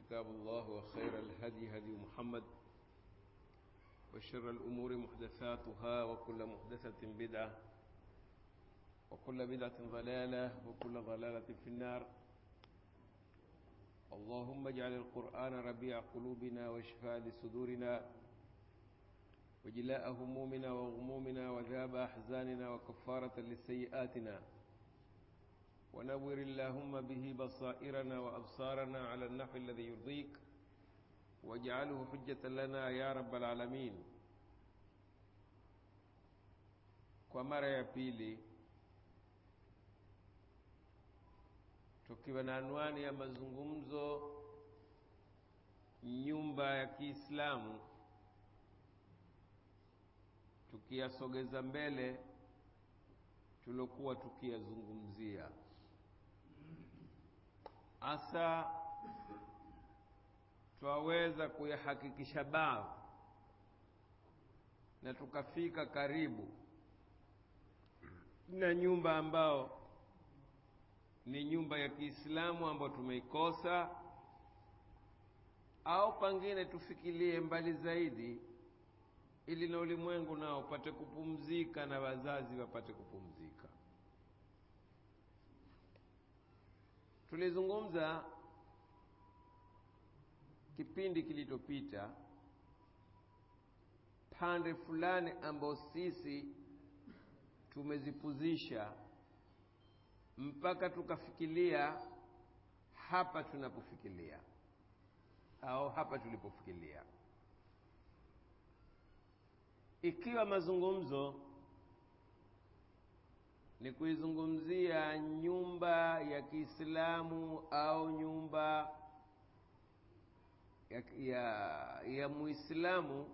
كتاب الله وخير الهدي هدي محمد وشر الأمور محدثاتها وكل محدثة بدعة وكل بدعة ضلالة وكل ضلالة في النار اللهم اجعل القرآن ربيع قلوبنا وشفاء لصدورنا وجلاء همومنا وغمومنا وذاب أحزاننا وكفارة لسيئاتنا ونور اللهم به بصائرنا وأبصارنا على النحو الذي يرضيك واجعله حجة لنا يا رب العالمين kwa mara ya pili tukiwa na anwani ya mazungumzo nyumba ya Kiislamu tukiyasogeza mbele tulokuwa tukiyazungumzia hasa twaweza kuyahakikisha baadhi na tukafika karibu na nyumba ambao ni nyumba ya Kiislamu ambayo tumeikosa au pangine tufikirie mbali zaidi ili na ulimwengu nao upate kupumzika na wazazi wapate kupumzika. Tulizungumza kipindi kilichopita pande fulani ambao sisi tumezipuzisha mpaka tukafikiria hapa tunapofikiria au hapa tulipofikiria ikiwa mazungumzo ni kuizungumzia nyumba ya Kiislamu au nyumba ya, ya, ya Muislamu,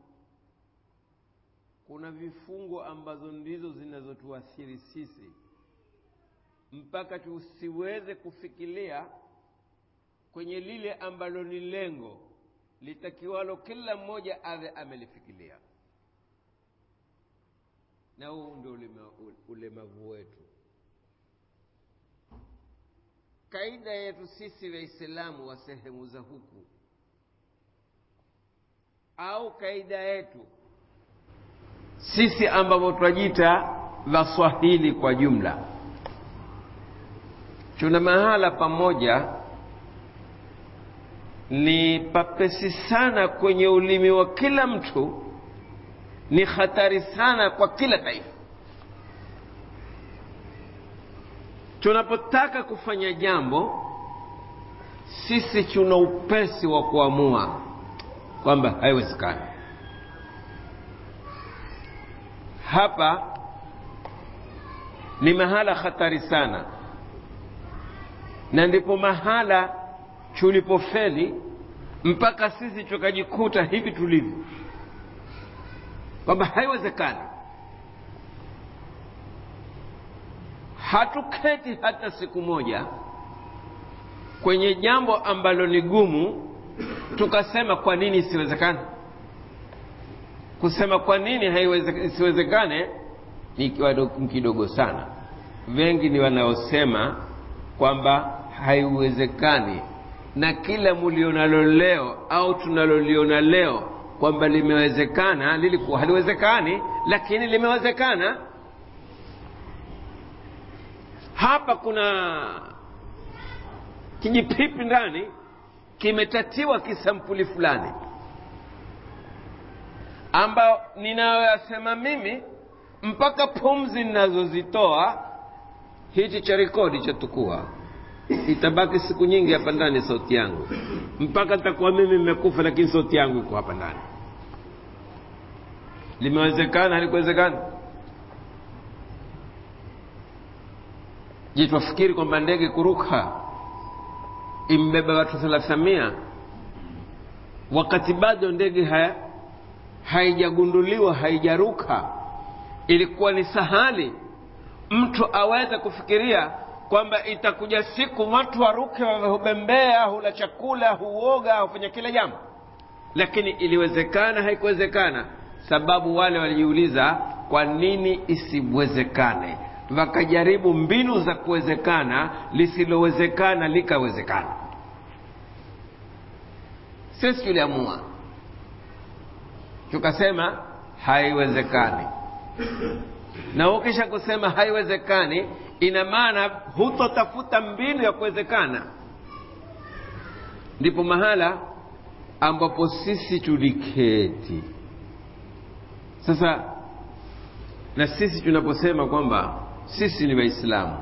kuna vifungo ambazo ndizo zinazotuathiri sisi mpaka tusiweze kufikiria kwenye lile ambalo ni lengo litakiwalo kila mmoja awe amelifikiria na huu ndio ulemavu wetu. Kaida yetu sisi Waislamu wa sehemu za huku au kaida yetu sisi ambavyo twajita Waswahili kwa jumla, tuna mahala pamoja ni papesi sana kwenye ulimi wa kila mtu ni hatari sana kwa kila taifa. Tunapotaka kufanya jambo, sisi tuna upesi wa kuamua kwamba haiwezekani. Hapa ni mahala hatari sana, na ndipo mahala tulipofeli mpaka sisi tukajikuta hivi tulivyo kwamba haiwezekani. Hatuketi hata siku moja kwenye jambo ambalo ni gumu tukasema kwa nini isiwezekane. Kusema kwa nini isiwezekane ni kidogo sana. Wengi ni wanaosema kwamba haiwezekani, na kila mulionalo leo au tunaloliona leo kwamba limewezekana lilikuwa haliwezekani, lakini limewezekana. Hapa kuna kijipipi ndani kimetatiwa kisampuli fulani, ambao ninayoyasema mimi mpaka pumzi ninazozitoa hichi cha rekodi cha tukua itabaki siku nyingi hapa ndani sauti yangu mpaka nitakuwa mimi nimekufa, lakini sauti yangu iko hapa ndani. Limewezekana halikuwezekana? Je, twafikiri kwamba ndege kuruka imbeba watu thalathamia wakati bado ndege haya haijagunduliwa haijaruka? Ilikuwa ni sahali mtu aweze kufikiria kwamba itakuja siku watu waruke, hubembea, hula chakula, huoga, hufanya kila jambo, lakini iliwezekana? Haikuwezekana. Sababu wale walijiuliza kwa nini isiwezekane, wakajaribu mbinu za kuwezekana, lisilowezekana likawezekana. sisi tuliamua tukasema haiwezekani na ukisha kusema haiwezekani ina maana hutotafuta mbinu ya kuwezekana ndipo mahala ambapo sisi tuliketi sasa na sisi tunaposema kwamba sisi ni waislamu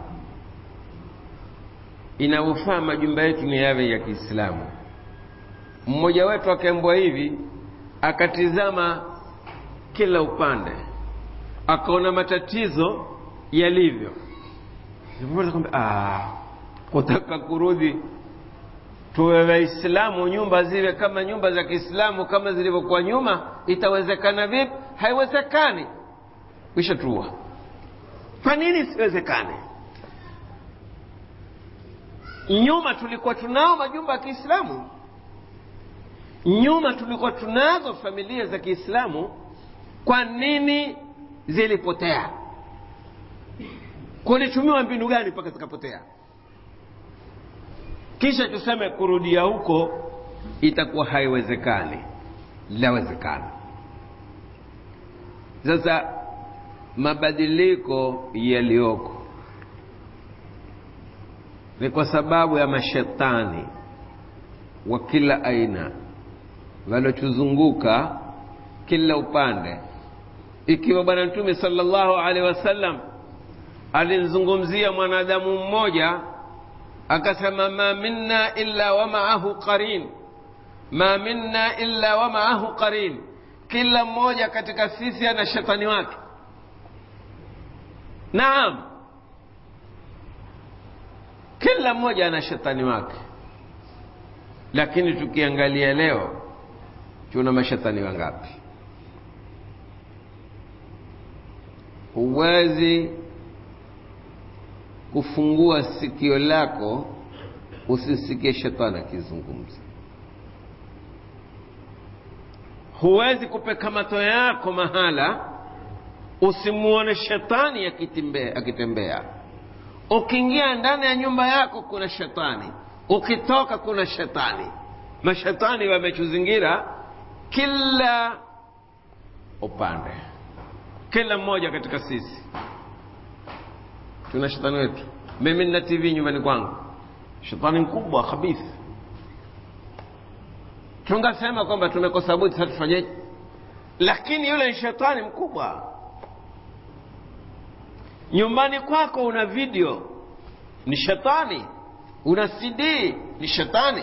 inavyofaa majumba yetu ni yawe ya kiislamu mmoja wetu akaembwa hivi akatizama kila upande akaona matatizo yalivyo kwamba kutaka kurudi tuwe waislamu nyumba ziwe kama nyumba za kiislamu kama zilivyokuwa nyuma itawezekana vipi haiwezekani kisha tuwa kwa nini isiwezekane nyuma tulikuwa tunao majumba ya kiislamu nyuma tulikuwa tunazo familia za kiislamu kwa nini zilipotea kulitumiwa mbinu gani mpaka zikapotea kisha tuseme kurudia huko itakuwa haiwezekani lawezekana sasa mabadiliko yaliyoko ni kwa sababu ya mashetani wa kila aina waliotuzunguka kila upande ikiwa bwana mtume sallallahu alaihi wasallam alimzungumzia mwanadamu mmoja akasema ma minna illa wa ma'ahu qarin ma minna illa wa ma'ahu qarin kila mmoja katika sisi ana shetani wake naam kila mmoja ana shetani wake lakini tukiangalia leo tuna mashetani wangapi huwezi kufungua sikio lako usisikie shetani akizungumza huwezi kupeka mato yako mahala usimuone shetani akitembea akitembea ukiingia ndani ya nyumba yako kuna shetani ukitoka kuna shetani mashetani wametuzingira kila upande kila mmoja katika sisi tuna shetani wetu mimi nina tv nyumbani kwangu shetani mkubwa khabithi tungasema kwamba tumekosa budi sasa tufanyeje lakini yule ni shetani mkubwa nyumbani kwako una video ni shetani una cd ni shetani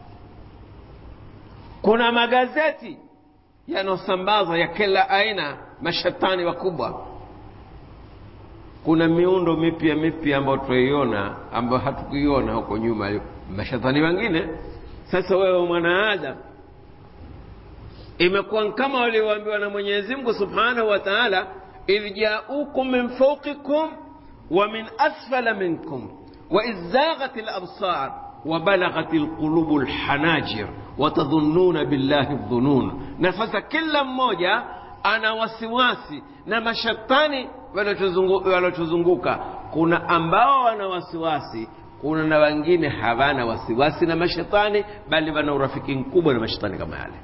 kuna magazeti yanayosambazwa ya kila aina mashetani wakubwa kuna miundo mipya mipya ambayo tunaiona ambayo hatukuiona huko nyuma mashetani wengine sasa wewe mwanaadamu imekuwa kama walioambiwa na mwenyezi mungu subhanahu wa taala idh jaukum min fauqikum wa min asfala minkum waidh zaghat labsar وبلغت القلوب الحناجر وتظنون بالله الظنون na sasa kila mmoja ana wasiwasi na mashetani waliotuzunguka kuna ambao wana wasiwasi kuna na wengine hawana wasiwasi na mashetani bali wana urafiki mkubwa na mashetani kama yale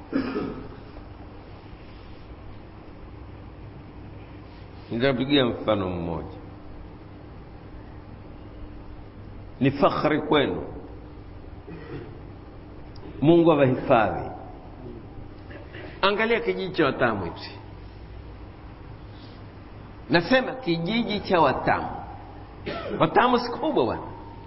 nitapigia mfano mmoja ni fakhri kwenu mungu awahifadhi angalia kijiji cha watamu hichi nasema kijiji cha watamu watamu si kubwa bwana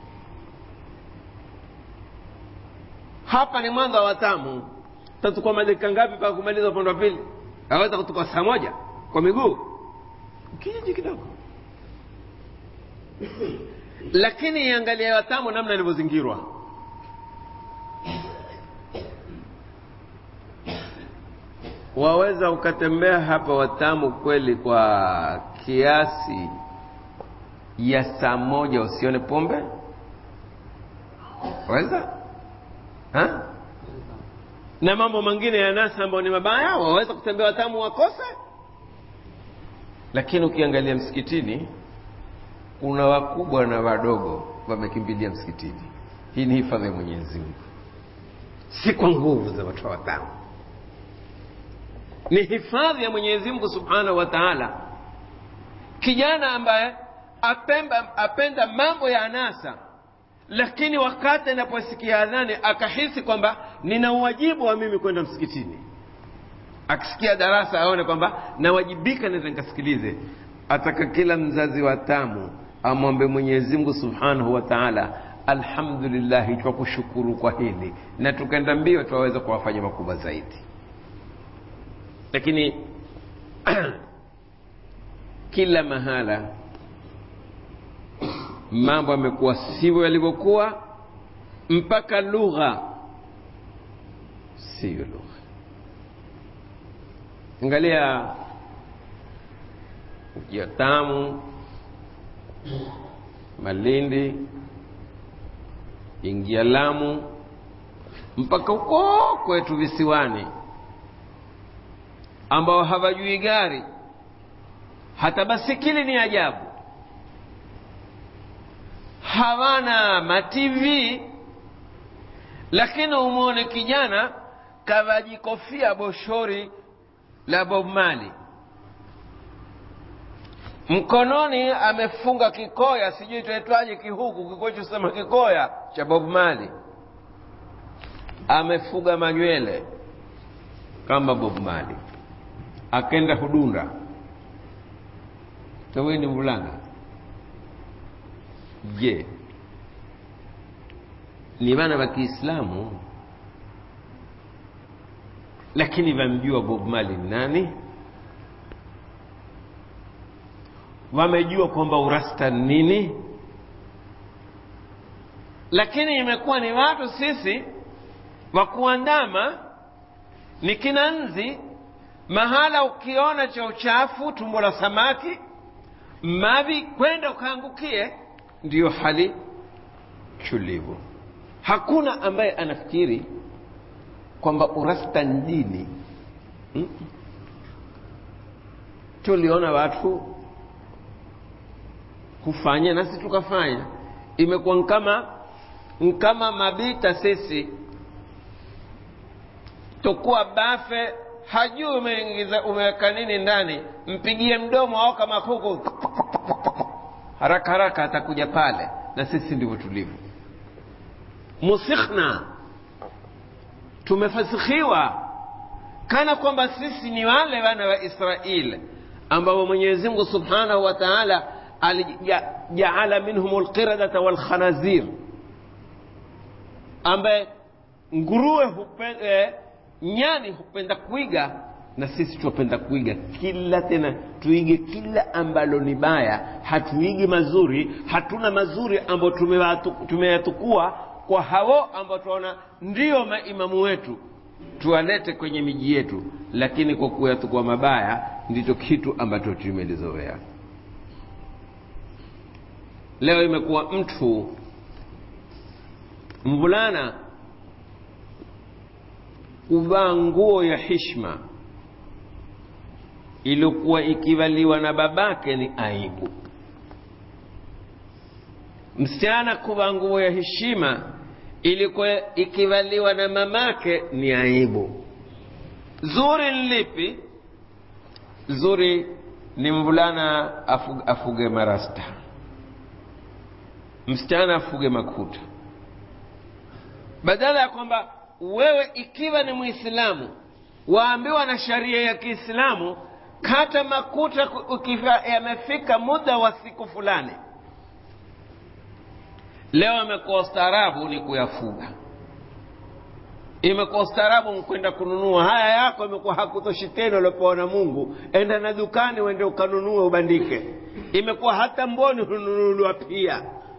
hapa ni mwanzo wa watamu tatukua madakika ngapi mpaka kumaliza upande wa pili aweza kutukua saa moja kwa miguu kijiji kidogo lakini iangalia watamu namna ilivyozingirwa waweza ukatembea hapa watamu kweli kwa kiasi ya saa moja usione pombe waweza ha? na mambo mengine ya nasa ambayo ni mabaya waweza kutembea watamu wakose lakini ukiangalia msikitini kuna wakubwa na wadogo wamekimbilia msikitini hii ni hifadhi ya mwenyezi mungu si kwa nguvu za watu watamu ni hifadhi ya mwenyezi mungu subhanahu wa taala kijana ambaye apemba, apenda mambo ya anasa lakini wakati anaposikia adhani akahisi kwamba nina uwajibu wa mimi kwenda msikitini akisikia darasa aone kwamba nawajibika naweza nikasikilize ataka kila mzazi wa tamu amwombe mwenyezi mungu subhanahu wa taala alhamdulillahi twa kushukuru kwa hili na tukaenda mbio twaweza kuwafanya makubwa zaidi lakini kila mahala mambo yamekuwa sivyo yalivyokuwa mpaka lugha siyo lugha angalia ya tamu malindi ingia lamu mpaka huko kwetu visiwani ambao hawajui gari hata basikili ni ajabu hawana mativi lakini umwone kijana kavajikofia boshori la Bob Marley mkononi amefunga kikoya sijui itaitwaje kihuku kikwetu sema kikoya cha Bob Marley amefuga manywele kama Bob Marley akenda hudunda taweni mvulana je ni vana wa kiislamu lakini vamjua bob mali nani wamejua kwamba urasta nini lakini imekuwa ni watu sisi wa kuandama ni kinanzi mahala ukiona cha uchafu tumbo la samaki mavi kwenda ukaangukie ndiyo hali tulivu hakuna ambaye anafikiri kwamba urasta ni dini hmm? tuliona watu hufanya nasi tukafanya imekuwa nkama nkama mabita sisi tokuwa bafe hajui umeingiza umeweka nini ndani mpigie mdomo au kama kuku haraka haraka atakuja pale na sisi ndivyo tulivyo musikhna tumefasikhiwa kana kwamba sisi ni wale wana wa israil ambao mwenyezi mungu subhanahu wa taala alijaala minhum lqiradata walkhanazir ambaye nguruwe hupende, nyani hupenda kuiga na sisi tuwapenda kuiga kila tena tuige kila ambalo ni baya hatuigi mazuri hatuna mazuri ambayo tumeyatukua kwa hao ambao tunaona ndio maimamu wetu tuwalete kwenye miji yetu lakini kwa kuyatukua mabaya ndicho kitu ambacho tumelizoea leo imekuwa mtu mvulana kuvaa nguo ya hishma iliyokuwa ikivaliwa na babake ni aibu msichana kuvaa nguo ya heshima ilikuwa ikivaliwa na mamake ni aibu zuri ni lipi zuri ni mvulana afuge, afuge marasta msichana afuge makuta badala ya kwamba wewe ikiwa ni mwislamu waambiwa na sharia ya kiislamu kata makuta yamefika muda wa siku fulani leo imekuwa ustaarabu ni kuyafuga imekuwa ustaarabu kwenda kununua haya yako imekuwa hakutoshi tena uliopewa na mungu enda na dukani uende ukanunue ubandike imekuwa hata mboni hununuliwa pia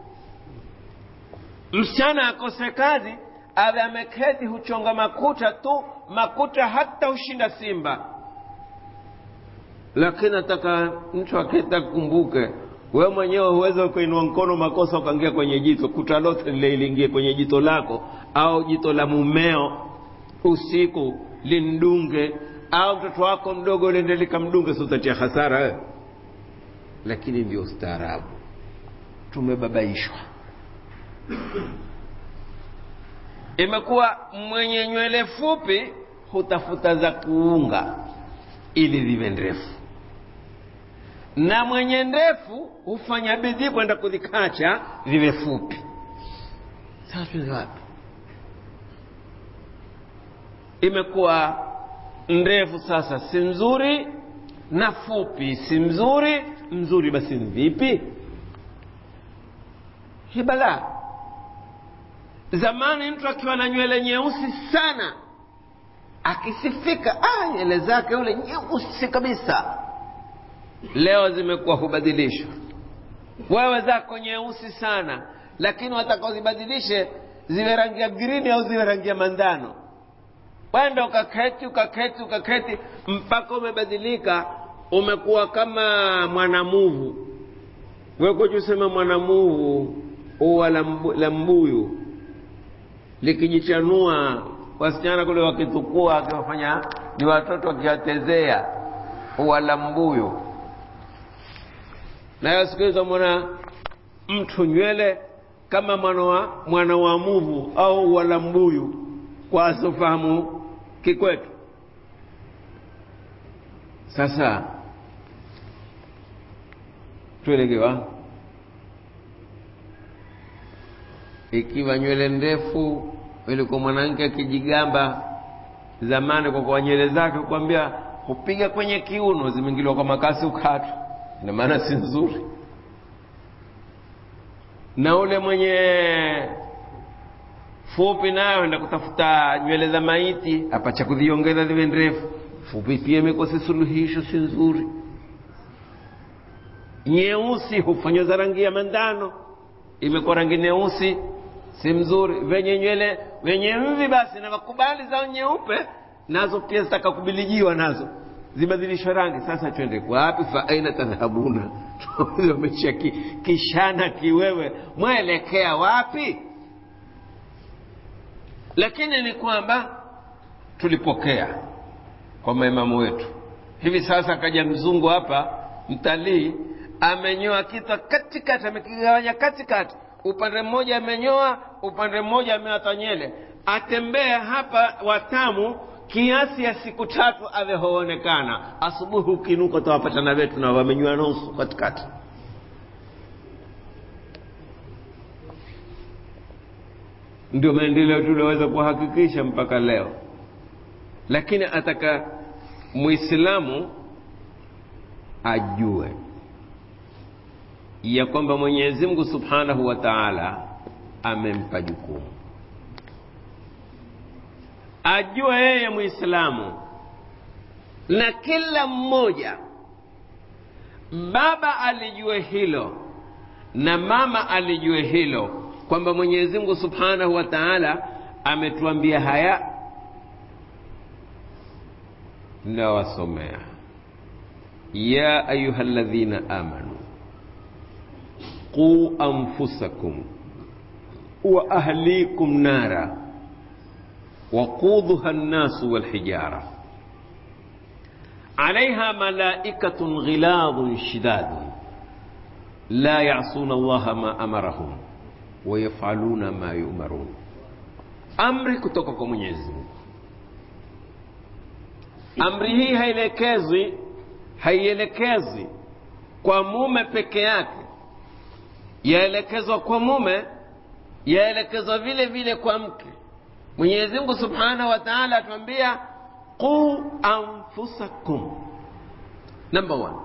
msichana akose kazi awe ameketi huchonga makuta tu makuta hata hushinda simba lakini nataka mtu aketa kumbuke wewe mwenyewe huweza ukainua mkono makosa ukaingia kwenye jito kuta lote lile liingie kwenye jito lako au jito la mumeo usiku lindunge au mtoto wako mdogo liende likamdunge si utatia hasara wewe lakini ndio ustaarabu tumebabaishwa imekuwa mwenye nywele fupi hutafuta za kuunga ili ziwe ndefu na mwenye ndefu hufanya bidii kwenda kuzikacha ziwe fupi sasa tuende wapi imekuwa ndefu sasa si nzuri na fupi si mzuri mzuri basi ni vipi hii balaa zamani mtu akiwa na nywele nyeusi sana akisifika ah, nywele zake ule nyeusi kabisa leo zimekuwa hubadilishwa wewe zako nyeusi sana lakini wataka uzibadilishe ziwe rangi ya grini au ziwe rangi ya mandano wenda ukaketi ukaketi ukaketi mpaka umebadilika umekuwa kama mwanamuvu wekojusema mwanamuvu uwa la mbu- la mbuyu likijichanua wasichana kule wakitukua akiwafanya ni watoto wakiwatezea uwa la mbuyu nayo siku hizo mwana mtu nywele kama mwana wa, mwana wa muvu au wala mbuyu kwa asofahamu kikwetu sasa tuelekewa ikiwa nywele ndefu ilikuwa mwanamke akijigamba zamani kwa kwa nywele zake kukwambia kupiga kwenye kiuno zimeingiliwa kwa makasi ukatu ina maana si nzuri na ule mwenye fupi nayo enda kutafuta nywele za maiti apacha kuziongeza ziwe ndefu fupi pia imekosa suluhisho si nzuri nyeusi hufanywa za rangi ya mandano imekuwa rangi nyeusi si mzuri venye nywele venye mvi basi na wakubali zao nyeupe nazo pia zitaka kubilijiwa nazo zibadilishwe rangi sasa twende kwapi fa aina tadhhabuna wamesha ki, kishana kiwewe mwelekea wapi lakini ni kwamba tulipokea kwa maimamu wetu hivi sasa akaja mzungu hapa mtalii amenyoa kitwa katikati amekigawanya katikati upande mmoja amenyoa upande mmoja ameata nyele atembea hapa watamu kiasi ya siku tatu avehoonekana asubuhi ukinuka utawapatana wetu na wamenyoa nusu katikati ndio maendeleo tulioweza kuhakikisha mpaka leo lakini ataka muislamu ajue ya kwamba mwenyezi mungu subhanahu wa taala amempa jukumu ajue yeye muislamu na kila mmoja baba alijue hilo na mama alijue hilo kwamba mwenyezi mungu subhanahu wa taala ametuambia haya nawasomea ya ayuha ladhina amanu quu anfusakum wa ahlikum nara وقودها الناس والحجارة عليها ملائكة غلاظ شداد لا يعصون الله ما أمرهم ويفعلون ما يؤمرون amri kutoka kwa mwenyezi mungu amri hii haielekezwi haielekezwi kwa mume peke yake yaelekezwa kwa mume yaelekezwa vile vile kwa mke mwenyezi mungu subhanahu wa taala atuambia quu anfusakum number one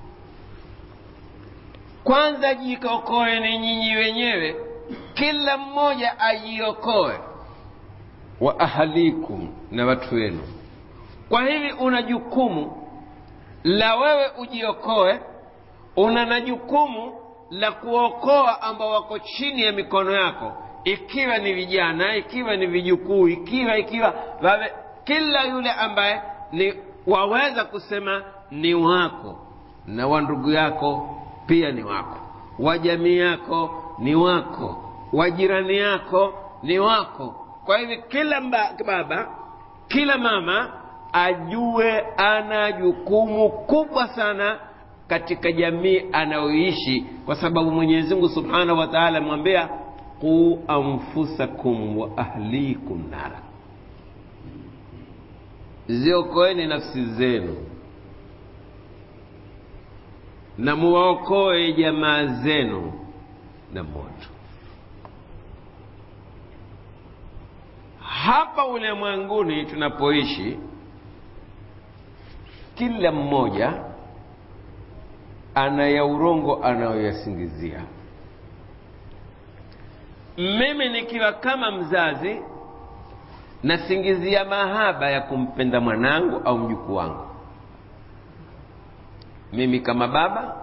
kwanza jiokoe ni nyinyi wenyewe kila mmoja ajiokoe wa ahalikum na watu wenu kwa hivi una jukumu la wewe ujiokoe una na jukumu la kuokoa ambao wako chini ya mikono yako ikiwa ni vijana ikiwa ni vijukuu ikiwa ikiwa wawe, kila yule ambaye ni waweza kusema ni wako na wa ndugu yako pia ni wako wa jamii yako ni wako wa jirani yako ni wako kwa hivyo kila mba, baba kila mama ajue ana jukumu kubwa sana katika jamii anayoishi kwa sababu mwenyezi mungu subhanahu wa taala amwambia quu anfusakum wa ahlikum nara ziokoeni nafsi zenu na muwaokoe jamaa zenu na moto hapa ulimwenguni tunapoishi kila mmoja ana ya urongo anayoyasingizia mimi nikiwa kama mzazi nasingizia mahaba ya kumpenda mwanangu au mjukuu wangu mimi kama baba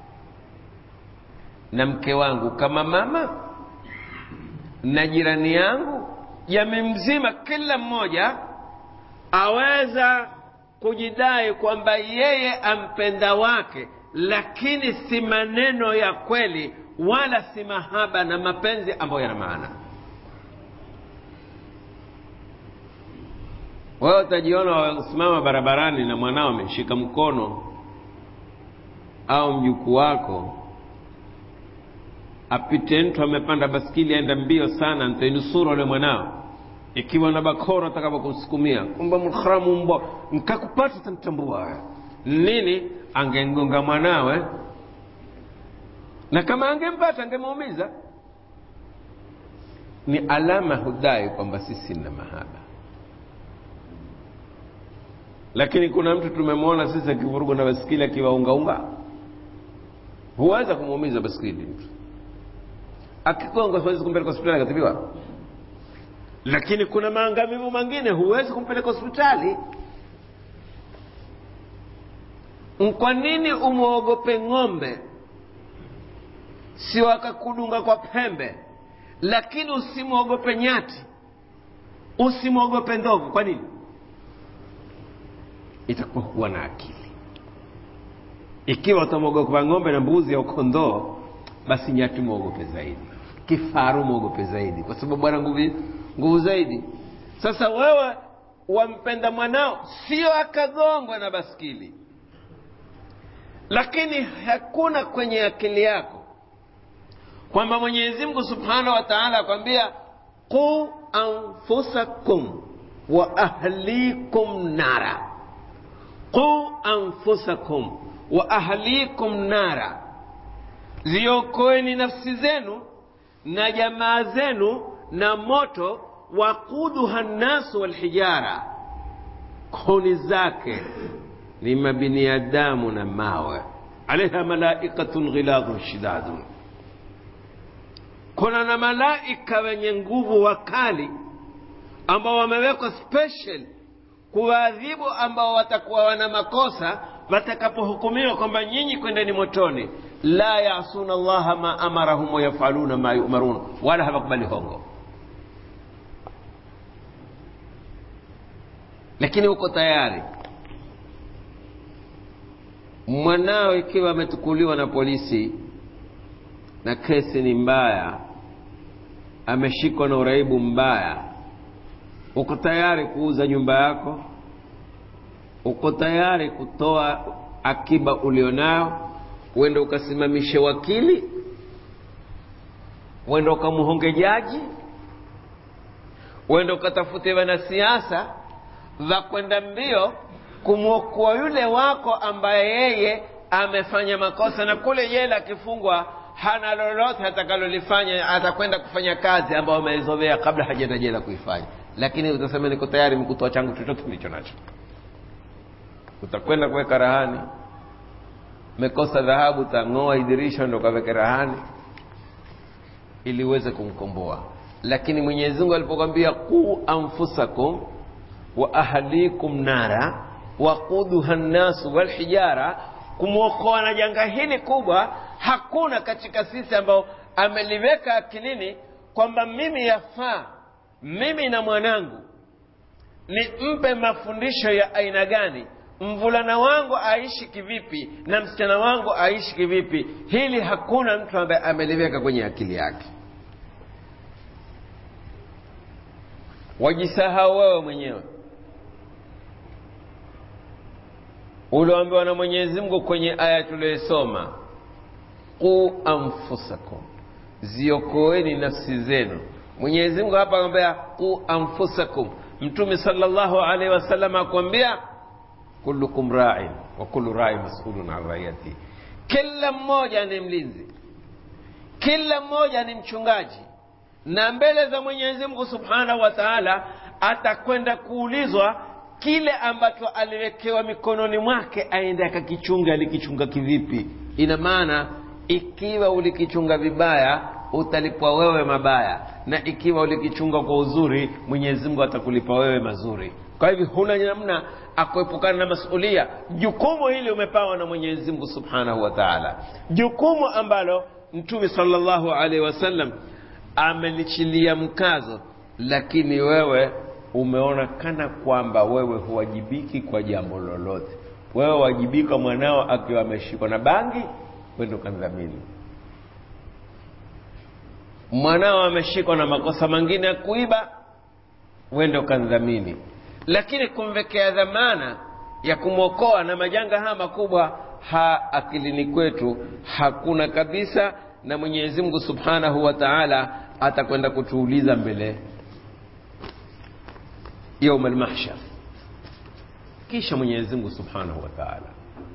na mke wangu kama mama na jirani yangu jamii mzima kila mmoja aweza kujidai kwamba yeye ampenda wake lakini si maneno ya kweli wala si mahaba na mapenzi ambayo yana maana wewe utajiona wasimama barabarani na mwanao ameshika mkono au mjukuu wako apite mtu amepanda baskili aenda mbio sana ntainusuru ule mwanao ikiwa na bakora atakapokusukumia kwamba mharamu mbwa nkakupata tamtambua nini angengonga mwanawe na kama angempata angemuumiza ni alama hudai kwamba sisi na mahaba lakini kuna mtu tumemwona sisi akivurugwa na baskili akiwaungaunga huweza kumuumiza baskili mtu akigonga huwezi kumpeleka hospitali akatibiwa lakini kuna maangamivu mengine huwezi kumpeleka hospitali kwa nini umwogope ng'ombe si wakakudunga kwa pembe lakini usimwogope nyati usimwogope ndovu kwa nini itakuwa kuwa na akili ikiwa utamwogopa ng'ombe na mbuzi au kondoo basi nyati mwogope zaidi kifaru mwogope zaidi kwa sababu ana nguvu nguvu zaidi sasa wewe wampenda mwanao sio akagongwa na baskili lakini hakuna kwenye akili yako kwamba mwenyezi mungu subhanahu wa taala akwambia qu anfusakum wa ahlikum nara qu anfusakum wa ahlikum nara ziokoeni nafsi zenu na jamaa zenu na moto waquduha nnasu walhijara kuni zake ni mabiniadamu na mawe alaiha malaikatun ghiladhun shidadun kuna na malaika wenye nguvu wakali ambao wamewekwa special kuwaadhibu ambao watakuwa wana makosa watakapohukumiwa kwamba nyinyi kwendeni motoni la yasuna llaha ma amarahum wayafaluna ma yumarun wala hawakubali hongo lakini uko tayari mwanao ikiwa ametukuliwa na polisi na kesi ni mbaya ameshikwa na uraibu mbaya uko tayari kuuza nyumba yako uko tayari kutoa akiba ulionayo uende ukasimamishe wakili uende ukamuhonge jaji uende ukatafute wanasiasa va kwenda mbio kumwokoa yule wako ambaye yeye amefanya makosa na kule jela akifungwa hana lolote atakalolifanya atakwenda kufanya kazi ambayo ameizovea kabla hajaenda jela kuifanya lakini utasema niko tayari mkutoa changu chochote nilicho nacho utakwenda kuweka rahani mekosa dhahabu utang'oa idirisha ndo kaweke rahani ili uweze kumkomboa lakini mwenyezi mungu alipokwambia quu anfusakum wa ahlikum nara waquduha nnasu walhijara kumwokoa na janga hili kubwa hakuna katika sisi ambao ameliweka akilini kwamba mimi yafaa mimi na mwanangu nimpe mafundisho ya aina gani mvulana wangu aishi kivipi na msichana wangu aishi kivipi hili hakuna mtu ambaye ameliweka kwenye akili yake wajisahau wewe mwenyewe ulioambiwa na mwenyezi mungu kwenye aya tuliyosoma qu anfusakum ziokoeni nafsi zenu mwenyezi mungu hapa akwambia qu anfusakum mtume sallallahu alaihi wasallam akwambia kullukum ra'in wa kullu ra'in mas'ulun an ra'iyati kila mmoja ni mlinzi kila mmoja ni mchungaji na mbele za mwenyezi mungu subhanahu wa taala atakwenda kuulizwa kile ambacho aliwekewa mikononi mwake aende akakichunga alikichunga kivipi ina maana ikiwa ulikichunga vibaya utalipwa wewe mabaya na ikiwa ulikichunga kwa uzuri mwenyezi mungu atakulipa wewe mazuri kwa hivyo huna namna akuepukana na masulia jukumu hili umepawa na mwenyezi mungu subhanahu wa taala jukumu ambalo mtume salllahu alaihi wasallam amelichilia mkazo lakini wewe umeona kana kwamba wewe huwajibiki kwa jambo lolote wewe wajibika mwanao akiwa ameshikwa na bangi wende ukandhamini mwanao ameshikwa na makosa mengine ya kuiba wende ukandhamini lakini kumvekea dhamana ya kumwokoa na majanga haya makubwa ha akilini kwetu hakuna kabisa na mwenyezi mungu subhanahu wa taala atakwenda kutuuliza mbele yauma lmahshar kisha mwenyezi mungu subhanahu wa taala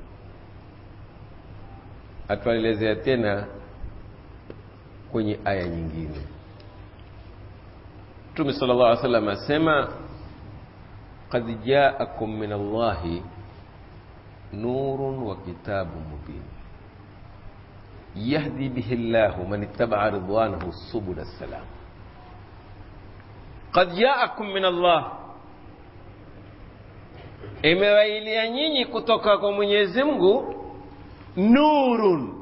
atuelezea tena kwenye aya nyingine mtume sala llah alih salam asema qad jaakum min allahi nurun wa kitabun mubin yahdi bihi llahu man ittabaa ridwanahu subula salam qad jaakum min allah imewailia nyinyi kutoka kwa mwenyezi mungu nurun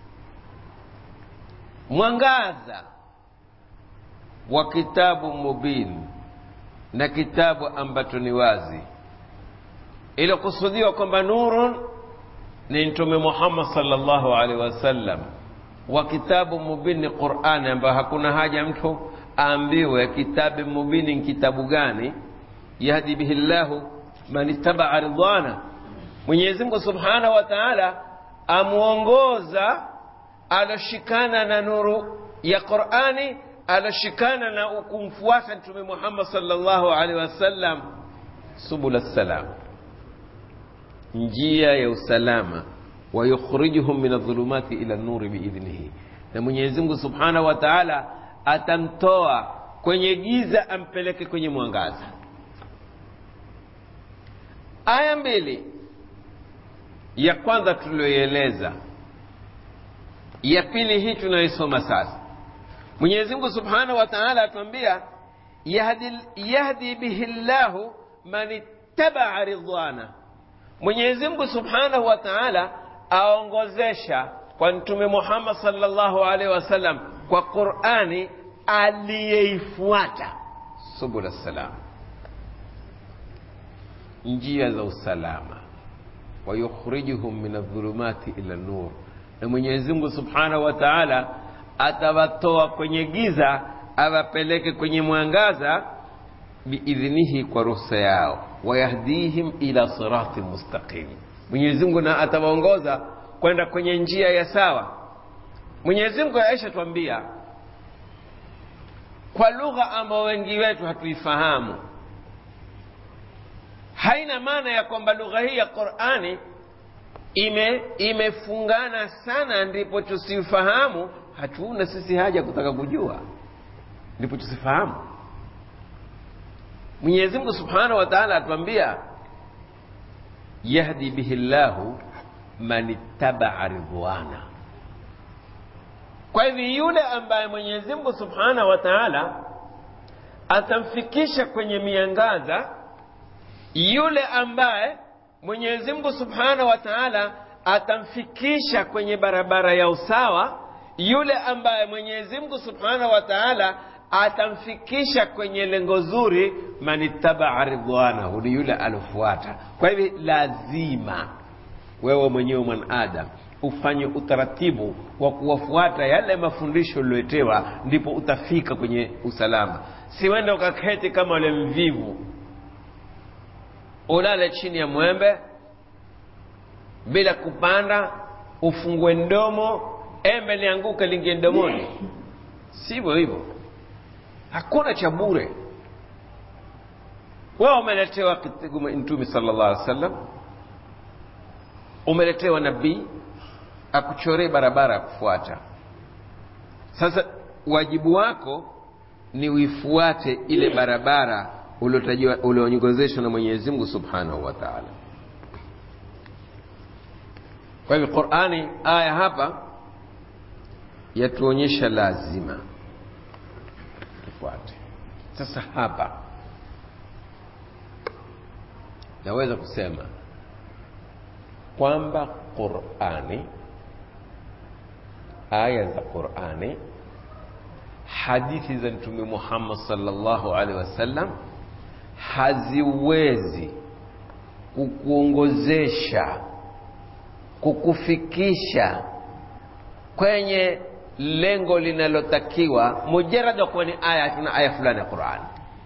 mwangaza wa kitabu mubin na kitabu ambacho ni wazi iliokusudiwa kwamba nurun ni mtume muhammad salllahu alaihi wasallam wa kitabu mubin ni qurani ambayo hakuna haja mtu aambiwe kitabu mubini ni kitabu gani yahdi bihi llahu man ittabaa ridwana mwenyezi mungu subhanahu wa taala amwongoza aloshikana na nuru ya qurani aloshikana na kumfuata mtume muhammad salllahu alaihi wasallam subula salam njia ya usalama wayukhrijuhum min adhulumati ila nuri biidhnihi na mwenyezi mungu subhanahu wa taala atamtoa kwenye giza ampeleke kwenye mwangaza aya mbili ya kwanza tulioieleza ya pili hii tunayoisoma sasa mwenyezi mungu subhanahu wa taala atuambia yahdi, yahdi bihi llahu man ittabaa ridwana mwenyezi mungu subhanahu wa taala aongozesha kwa mtume muhammad salllahu alaihi wasallam kwa qurani aliyeifuata subula salam njia za usalama wayukhrijuhum min adhulumati ila nur na mwenyezi mungu subhanahu wa taala atawatoa kwenye giza awapeleke kwenye mwangaza biidhnihi kwa ruhusa yao wayahdihim ila sirati mustaqim mwenyezi mungu na atawaongoza kwenda kwenye njia ya sawa mwenyezi mungu aisha twambia kwa lugha ambayo wengi wetu hatuifahamu haina maana ya kwamba lugha hii ya qurani ime imefungana sana ndipo tusifahamu hatuna sisi haja kutaka kujua ndipo tusifahamu mwenyezi mungu subhanahu wa taala atuambia yahdi bihi llahu man ittabaa ridwana kwa hivyo yule ambaye mwenyezi mungu subhanahu wa taala atamfikisha kwenye miangaza yule ambaye mwenyezi mungu subhanahu wa taala atamfikisha kwenye barabara ya usawa yule ambaye mwenyezi mungu subhanahu wa taala atamfikisha kwenye lengo zuri manittabaa ridwanahu ni yule alofuata kwa hivi lazima wewe mwenyewe mwanadam ufanye utaratibu wa kuwafuata yale mafundisho ulioetewa ndipo utafika kwenye usalama siwende ukaketi kama ule mvivu ulale chini ya mwembe bila kupanda ufungue mdomo embe lianguke lingie mdomoni sivyo hivyo hakuna cha bure wewe umeletewa mtume sallallahu alaihi wasallam umeletewa nabii akuchoree barabara ya kufuata sasa wajibu wako ni uifuate ile barabara ulioongozeshwa na mwenyezi mungu subhanahu wa taala kwa hivyo qurani aya hapa yatuonyesha lazima tufuate sasa hapa naweza kusema kwamba qurani aya za qurani hadithi za mtume muhammad salllahu alaihi wasallam haziwezi kukuongozesha kukufikisha kwenye lengo linalotakiwa mujarad wa kuwa ni aya na aya fulani ya qurani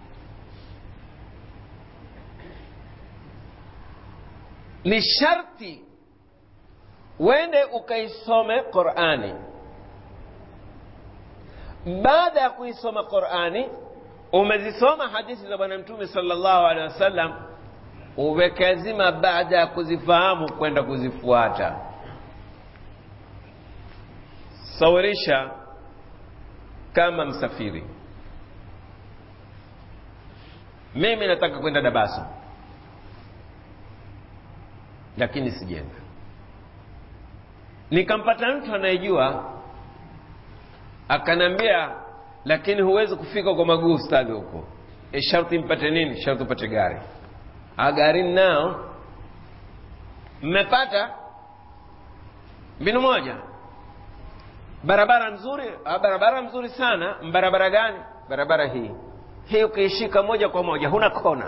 ni sharti wende ukaisome qurani baada ya kuisoma qurani umezisoma hadithi za bwana mtume salllahu alehi wasallam uwekazima baada ya kuzifahamu kwenda kuzifuata sawirisha kama msafiri mimi nataka kwenda dabaso lakini sijenda nikampata mtu anayejua akanambia lakini huwezi kufika kwa maguu ustadhi huko e sharti mpate nini sharti upate gari a gari nao mmepata mbinu moja barabara nzuri a barabara nzuri sana barabara gani barabara hii hii ukiishika moja kwa moja huna kona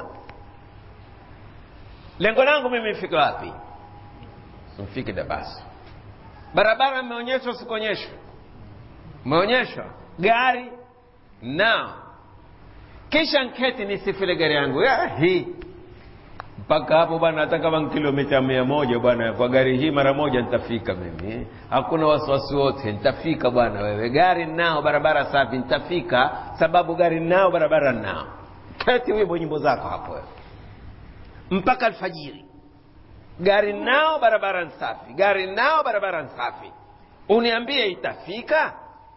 lengo langu mimi mfike wapi mfike dabasi barabara imeonyeshwa sikuonyeshwa imeonyeshwa gari na kisha nketi nisifile gari yangu ya, hii mpaka hapo bwana hata kama kilomita mia moja bwana kwa gari hii mara moja nitafika mimi hakuna wasiwasi wote nitafika bwana wewe gari nao barabara safi nitafika sababu gari nao barabara nao keti wimbo nyimbo zako hapo wewe mpaka alfajiri gari nao barabara nsafi gari nao barabara nsafi uniambie itafika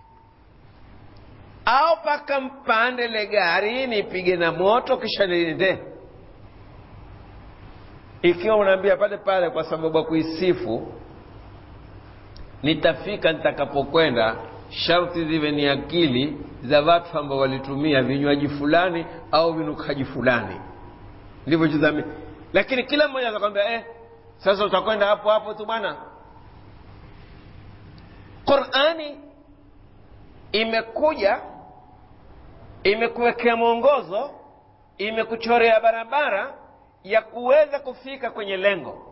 au paka mpande le gari nipige na moto kisha niende ikiwa unaambia pale pale kwa sababu ya kuisifu nitafika nitakapokwenda sharti ziwe ni akili za watu ambao walitumia vinywaji fulani au vinukaji fulani ndivyo chizami lakini kila mmoja atakwambia eh, sasa utakwenda hapo hapo tu bwana qurani imekuja imekuwekea mwongozo imekuchorea barabara ya kuweza kufika kwenye lengo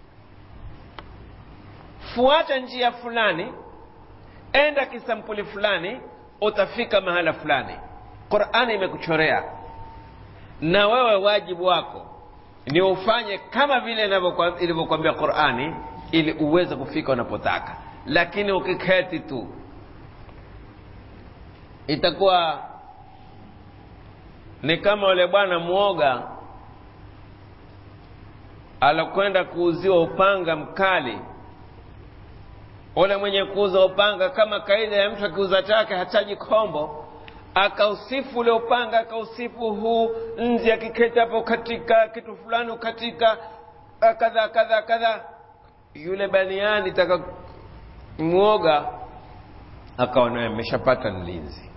fuata njia fulani enda kisampuli fulani utafika mahala fulani qurani imekuchorea na wewe wajibu wako ni ufanye kama vile ilivyokwambia qurani ili uweze kufika unapotaka lakini ukiketi tu itakuwa ni kama ule bwana mwoga alokwenda kuuziwa upanga mkali ule mwenye kuuza upanga kama kaida ya mtu akiuza chake hataji kombo akausifu ule upanga akausifu huu nzi akiketi hapo katika kitu fulani katika kadha kadha kadha yule baniani taka mwoga akaona ameshapata mlinzi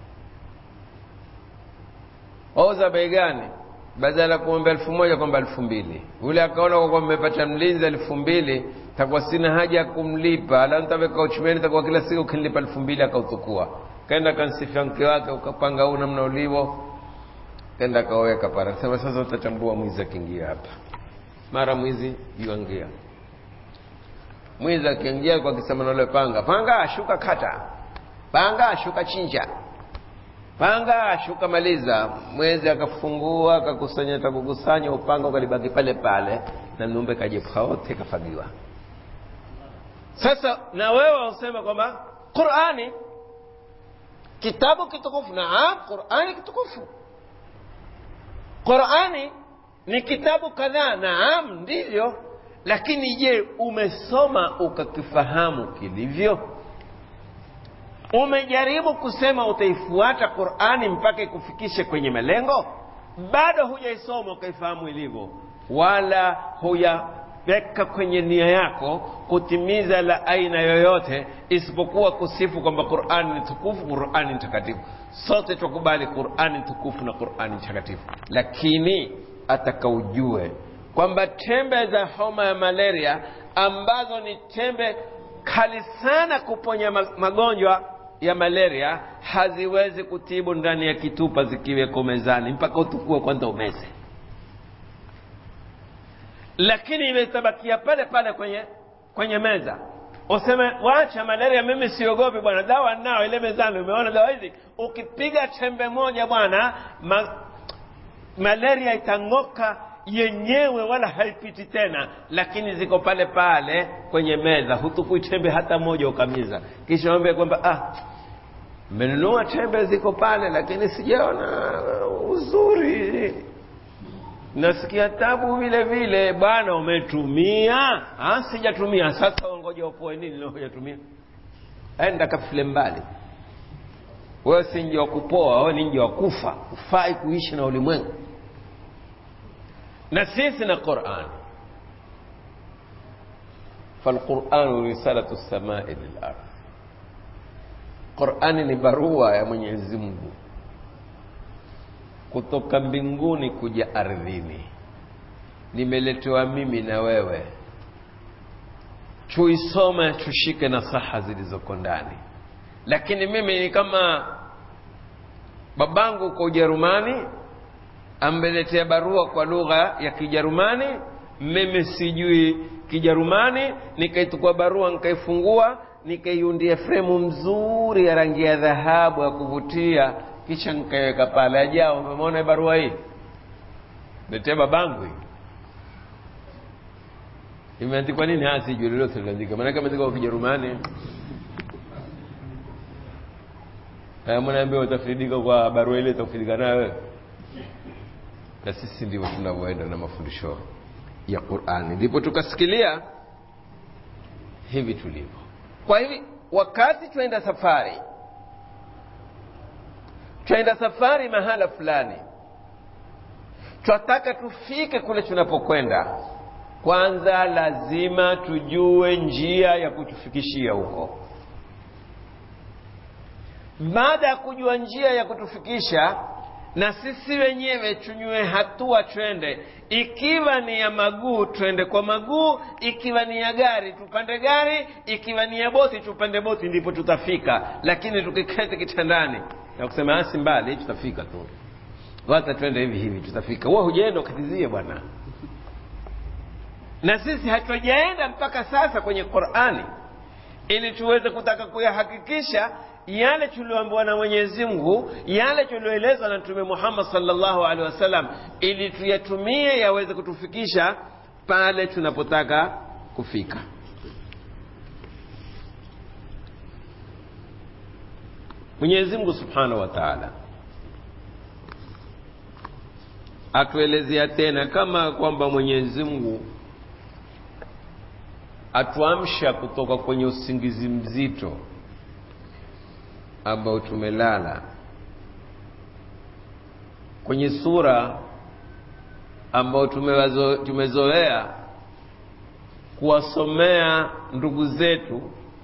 wauza bei gani badala ya kumwambia elfu moja kwamba elfu mbili yule akaona kwa kwamba mmepata mlinzi elfu mbili takuwa sina haja ya kumlipa ala ntaweka uchumeni takuwa kila siku ukinilipa elfu mbili akautukua kaenda kansifia mke wake ukapanga huu namna ulivyo kenda akaweka pale sema sasa utachambua mwizi akiingia hapa mara mwizi yuangia mwizi akiingia kwa kisema nalo panga panga shuka kata panga shuka chinja panga shuka maliza mwezi akafungua akakusanya atakukusanya upanga ukalibaki pale pale na mnumbe kajepa wote kafagiwa sasa na wewe usema kwamba qurani kitabu kitukufu naam qurani kitukufu qurani ni kitabu kadhaa naam ndivyo lakini je umesoma ukakifahamu kilivyo umejaribu kusema utaifuata qurani mpaka ikufikishe kwenye malengo bado hujaisoma ukaifahamu ilivyo wala huyaweka kwenye nia yako kutimiza la aina yoyote isipokuwa kusifu kwamba qurani ni tukufu qurani ni takatifu sote twakubali qurani tukufu na qurani takatifu lakini atakaujue kwamba tembe za homa ya malaria ambazo ni tembe kali sana kuponya magonjwa ya malaria haziwezi kutibu ndani ya kitupa zikiweko mezani mpaka utukue kwanza umeze lakini imetabakia pale pale kwenye kwenye meza useme wacha malaria mimi siogopi bwana dawa nao ile mezani umeona dawa hizi ukipiga chembe moja bwana ma, malaria itang'oka yenyewe wala haipiti tena lakini ziko pale pale kwenye meza hutukui tembe hata moja ukamiza kisha ombe kwamba ah mmenunua tembe ziko pale lakini sijaona uzuri nasikia tabu vile vile bwana umetumia ah sijatumia sasa ngoja upoe nini leo hujatumia enda kafile mbali wewe si nje wa kupoa wewe ni nje wa kufa ufai kuishi na ulimwengu na sisi na Qur'an فالقرآن رسالة السماء للأرض Qur'ani ni barua ya Mwenyezi Mungu kutoka mbinguni kuja ardhini nimeletewa mimi na wewe tuisome tushike nasaha zilizoko ndani lakini mimi ni kama babangu kwa Ujerumani ambeletea barua kwa lugha ya Kijerumani mimi sijui Kijerumani nikaitukua barua nikaifungua nikaiundia fremu mzuri ya rangi ya dhahabu ya kuvutia kisha nikaiweka pale ajao umeona barua hii letea babangu hii imeandikwa nini hasa sijui lolote liandika maana kama kwa Kijerumani haya mwanaambia utafaidika kwa barua ile utafaidika nayo na sisi ndivyo tunavyoenda na mafundisho ya Qur'ani ndipo tukasikilia hivi tulivyo kwa hivi wakati twaenda safari twaenda safari mahala fulani twataka tufike kule tunapokwenda kwanza lazima tujue njia ya kutufikishia huko baada ya kujua njia ya kutufikisha na sisi wenyewe tunywe hatua twende ikiwa ni ya maguu twende kwa maguu ikiwa ni ya gari tupande gari ikiwa ni ya boti tupande boti ndipo tutafika lakini tukiketi kitandani na kusema asi mbali tutafika tu wacha twende hivi hivi tutafika huwa hujaenda ukatizie bwana na sisi hatujaenda mpaka sasa kwenye qurani ili tuweze kutaka kuyahakikisha yale tulioambiwa na Mwenyezi Mungu, yale tulioelezwa na Mtume Muhammad sallallahu alaihi wasallam, ili tuyatumie yaweze kutufikisha pale tunapotaka kufika. Mwenyezi Mungu subhanahu wa taala atuelezea tena kama kwamba Mwenyezi Mungu atuamsha kutoka kwenye usingizi mzito ambao tumelala kwenye sura ambao tumewazo, tumezoea kuwasomea ndugu zetu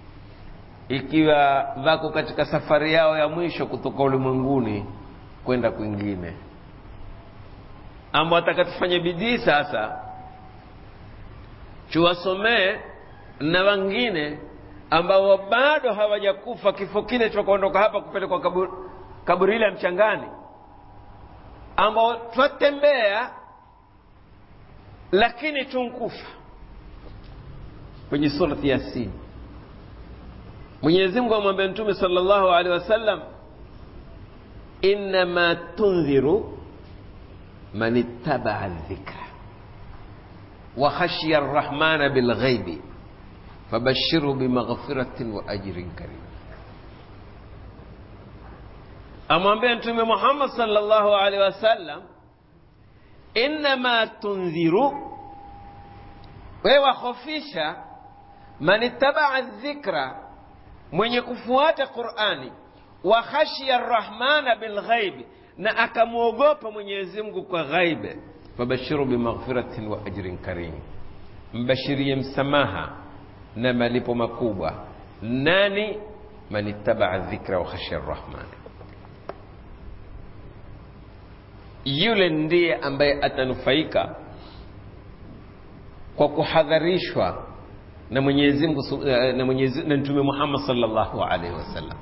ikiwa wako katika safari yao ya mwisho kutoka ulimwenguni kwenda kwingine ambao ataka tufanye bidii sasa tuwasomee na wengine ambao bado hawajakufa kifo kile cha kuondoka hapa kupelekwa kaburi, kaburi ile mchangani ambao twatembea lakini tunkufa kwenye surati yasin mwenyezi mungu amwambia mtume sallallahu alaihi wasallam innama tundhiru man ittabaa dhikra wa khashiya arrahmana bilghaibi fabashirhu bimaghfiratin wa ajrin karim amwambia mtume muhammad sallallahu alaihi wasallam innama tundhiru wewe wahofisha man ittabaa dhikra mwenye kufuata qurani wa khashiya rrahmana bilghaibi na akamwogopa mwenyezi mungu kwa ghaibe fabashiru bimaghfiratin wa ajrin karim mbashirie msamaha na malipo makubwa nani man ittabaa dhikra wa khashiya rrahmani yule ndiye ambaye atanufaika kwa kuhadharishwa na Mwenyezi Mungu na Mwenyezi na Mtume Muhammad sallallahu alaihi wasallam.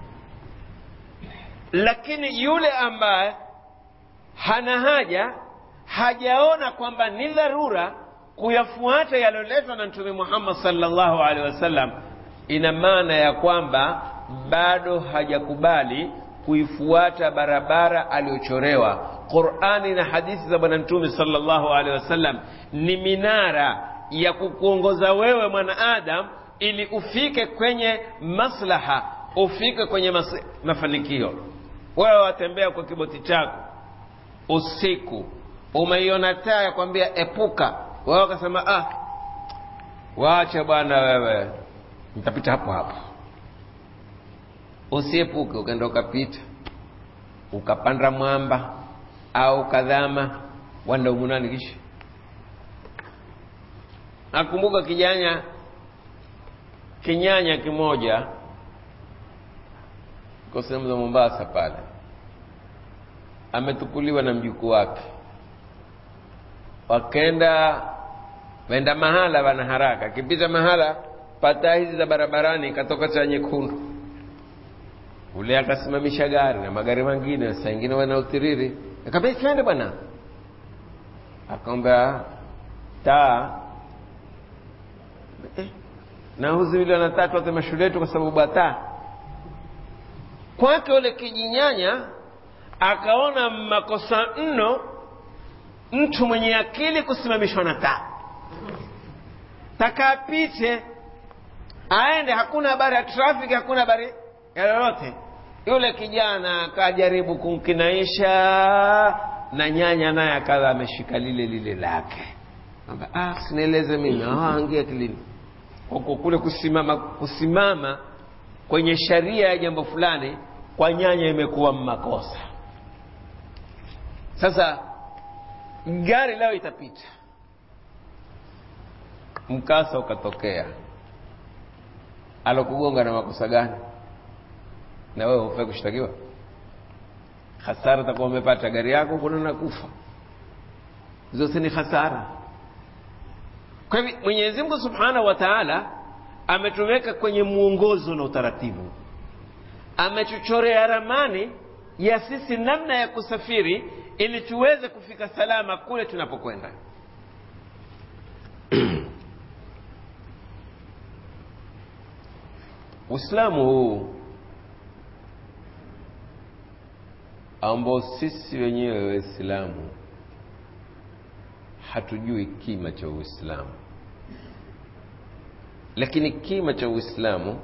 Lakini yule ambaye hana haja, hajaona kwamba ni dharura kuyafuata yaliyoletwa na Mtume Muhammad sallallahu alaihi wasallam, ina maana ya kwamba bado hajakubali kuifuata barabara aliyochorewa. Qur'ani na hadithi za Bwana Mtume sallallahu alaihi wasallam ni minara ya kukuongoza wewe mwanaadam ili ufike kwenye maslaha, ufike kwenye mas mafanikio. Wewe watembea kwa kiboti chako usiku, umeiona taa ya kwambia epuka, wewe ukasema ah, waache bwana wewe, nitapita hapo hapo. Usiepuke, ukaenda ukapita, ukapanda mwamba au ukadhama, wanda umunani kisha nakumbuka kijanya kinyanya kimoja kwa sehemu za Mombasa pale, ametukuliwa na mjukuu wake, wakenda wenda mahala, wana haraka, akipita mahala pataa hizi za barabarani, ikatoka taa nyekundu, ule akasimamisha gari na magari mengine, saa ingine wana utiriri, akambia twende bwana, akaomba taa eh, na huzi vile wanatatu wote mashule yetu kwa sababu ata kwake ule kijinyanya akaona makosa mno mtu mwenye akili kusimamishwa na taa takapite aende hakuna habari ya trafiki hakuna habari ya lolote yule kijana akajaribu kumkinaisha na nyanya naye akawa ameshika lile lile lake kwamba ah, sinieleze mimi angia akilini kwa kule kusimama kusimama kwenye sharia ya jambo fulani kwa nyanya imekuwa makosa sasa gari lao itapita mkasa ukatokea alokugonga na makosa gani na wewe hufai kushtakiwa hasara takuwa umepata gari yako kuna nakufa zote ni hasara kwa hivyo mwenyezi mungu subhanahu wa taala ametuweka kwenye mwongozo na utaratibu ametuchorea ramani ya sisi namna ya kusafiri ili tuweze kufika salama kule tunapokwenda uislamu huu ambao sisi wenyewe waislamu hatujui kima cha uislamu lakini kima cha uislamu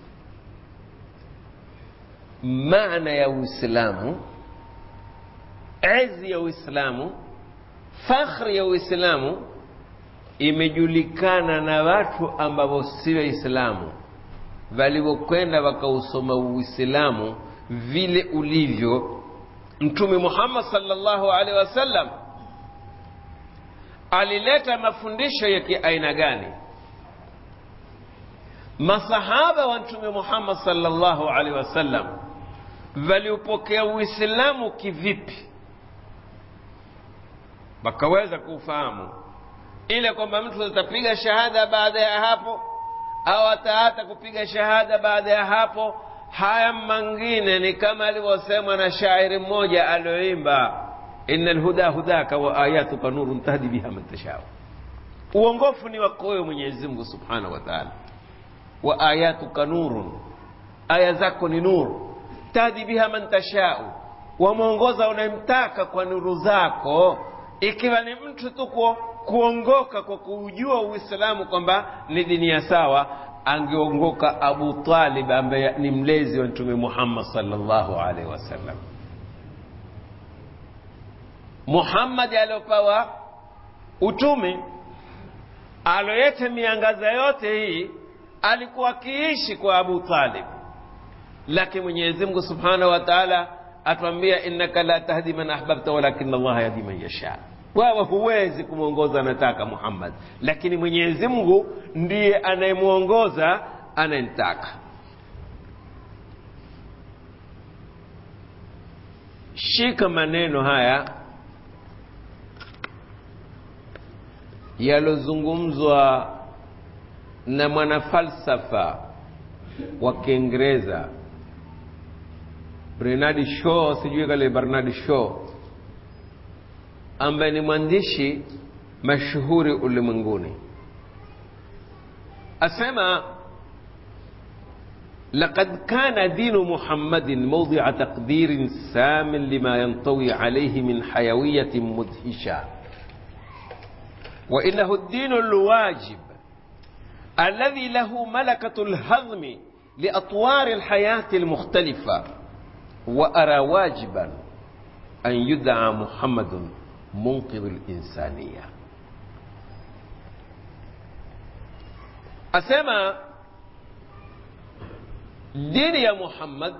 maana ya uislamu ezi ya uislamu fakhri ya uislamu imejulikana na watu ambao si waislamu walivyokwenda wakausoma uislamu vile ulivyo mtume muhammad sallallahu alaihi wasallam alileta mafundisho ya kiaina gani masahaba wa mtume muhammad sallallahu alaihi wasallam waliupokea uislamu kivipi wakaweza kuufahamu ile kwamba mtu atapiga shahada baada ya hapo au ataata kupiga shahada baada ya hapo haya mangine ni kama alivyosema na shairi mmoja alioimba ina lhuda hudaka wa ayatuka nurun tahdi biha man tashau uongofu ni wako wewe mwenyezi mungu subhanahu wa taala wa ayatuka nurun aya zako ni nuru tahdi biha man tashau wamwongoza unayemtaka kwa nuru zako ikiwa ni mtu tu kuongoka kwa kuujua uislamu kwamba ni dini ya sawa angeongoka abu talib ambaye ni mlezi wa mtume muhammad salllahu alaihi wasallam muhammadi aliopawa utume aloyete miangaza yote hii alikuwa akiishi kwa abu talib lakini mwenyezi mungu subhanahu wa taala atwambia innaka la tahdi man ahbabta walakin allaha yahdi man yasha wewe huwezi kumwongoza anataka muhammad lakini mwenyezi mungu ndiye anayemwongoza anayemtaka shika maneno haya yalozungumzwa na mwanafalsafa wa kiingereza bernard shaw sijui kale bernard shaw ambaye ni mwandishi mashuhuri ulimwenguni asema لقد كان دين محمد موضع تقدير سام لما ينطوي عليه من حيوية مدهشة وإنه الدين الواجب الذي له ملكة الهضم لأطوار الحياة المختلفة وأرى واجبا أن يدعى محمد منقذ الإنسانية أسمى dini ya muhammad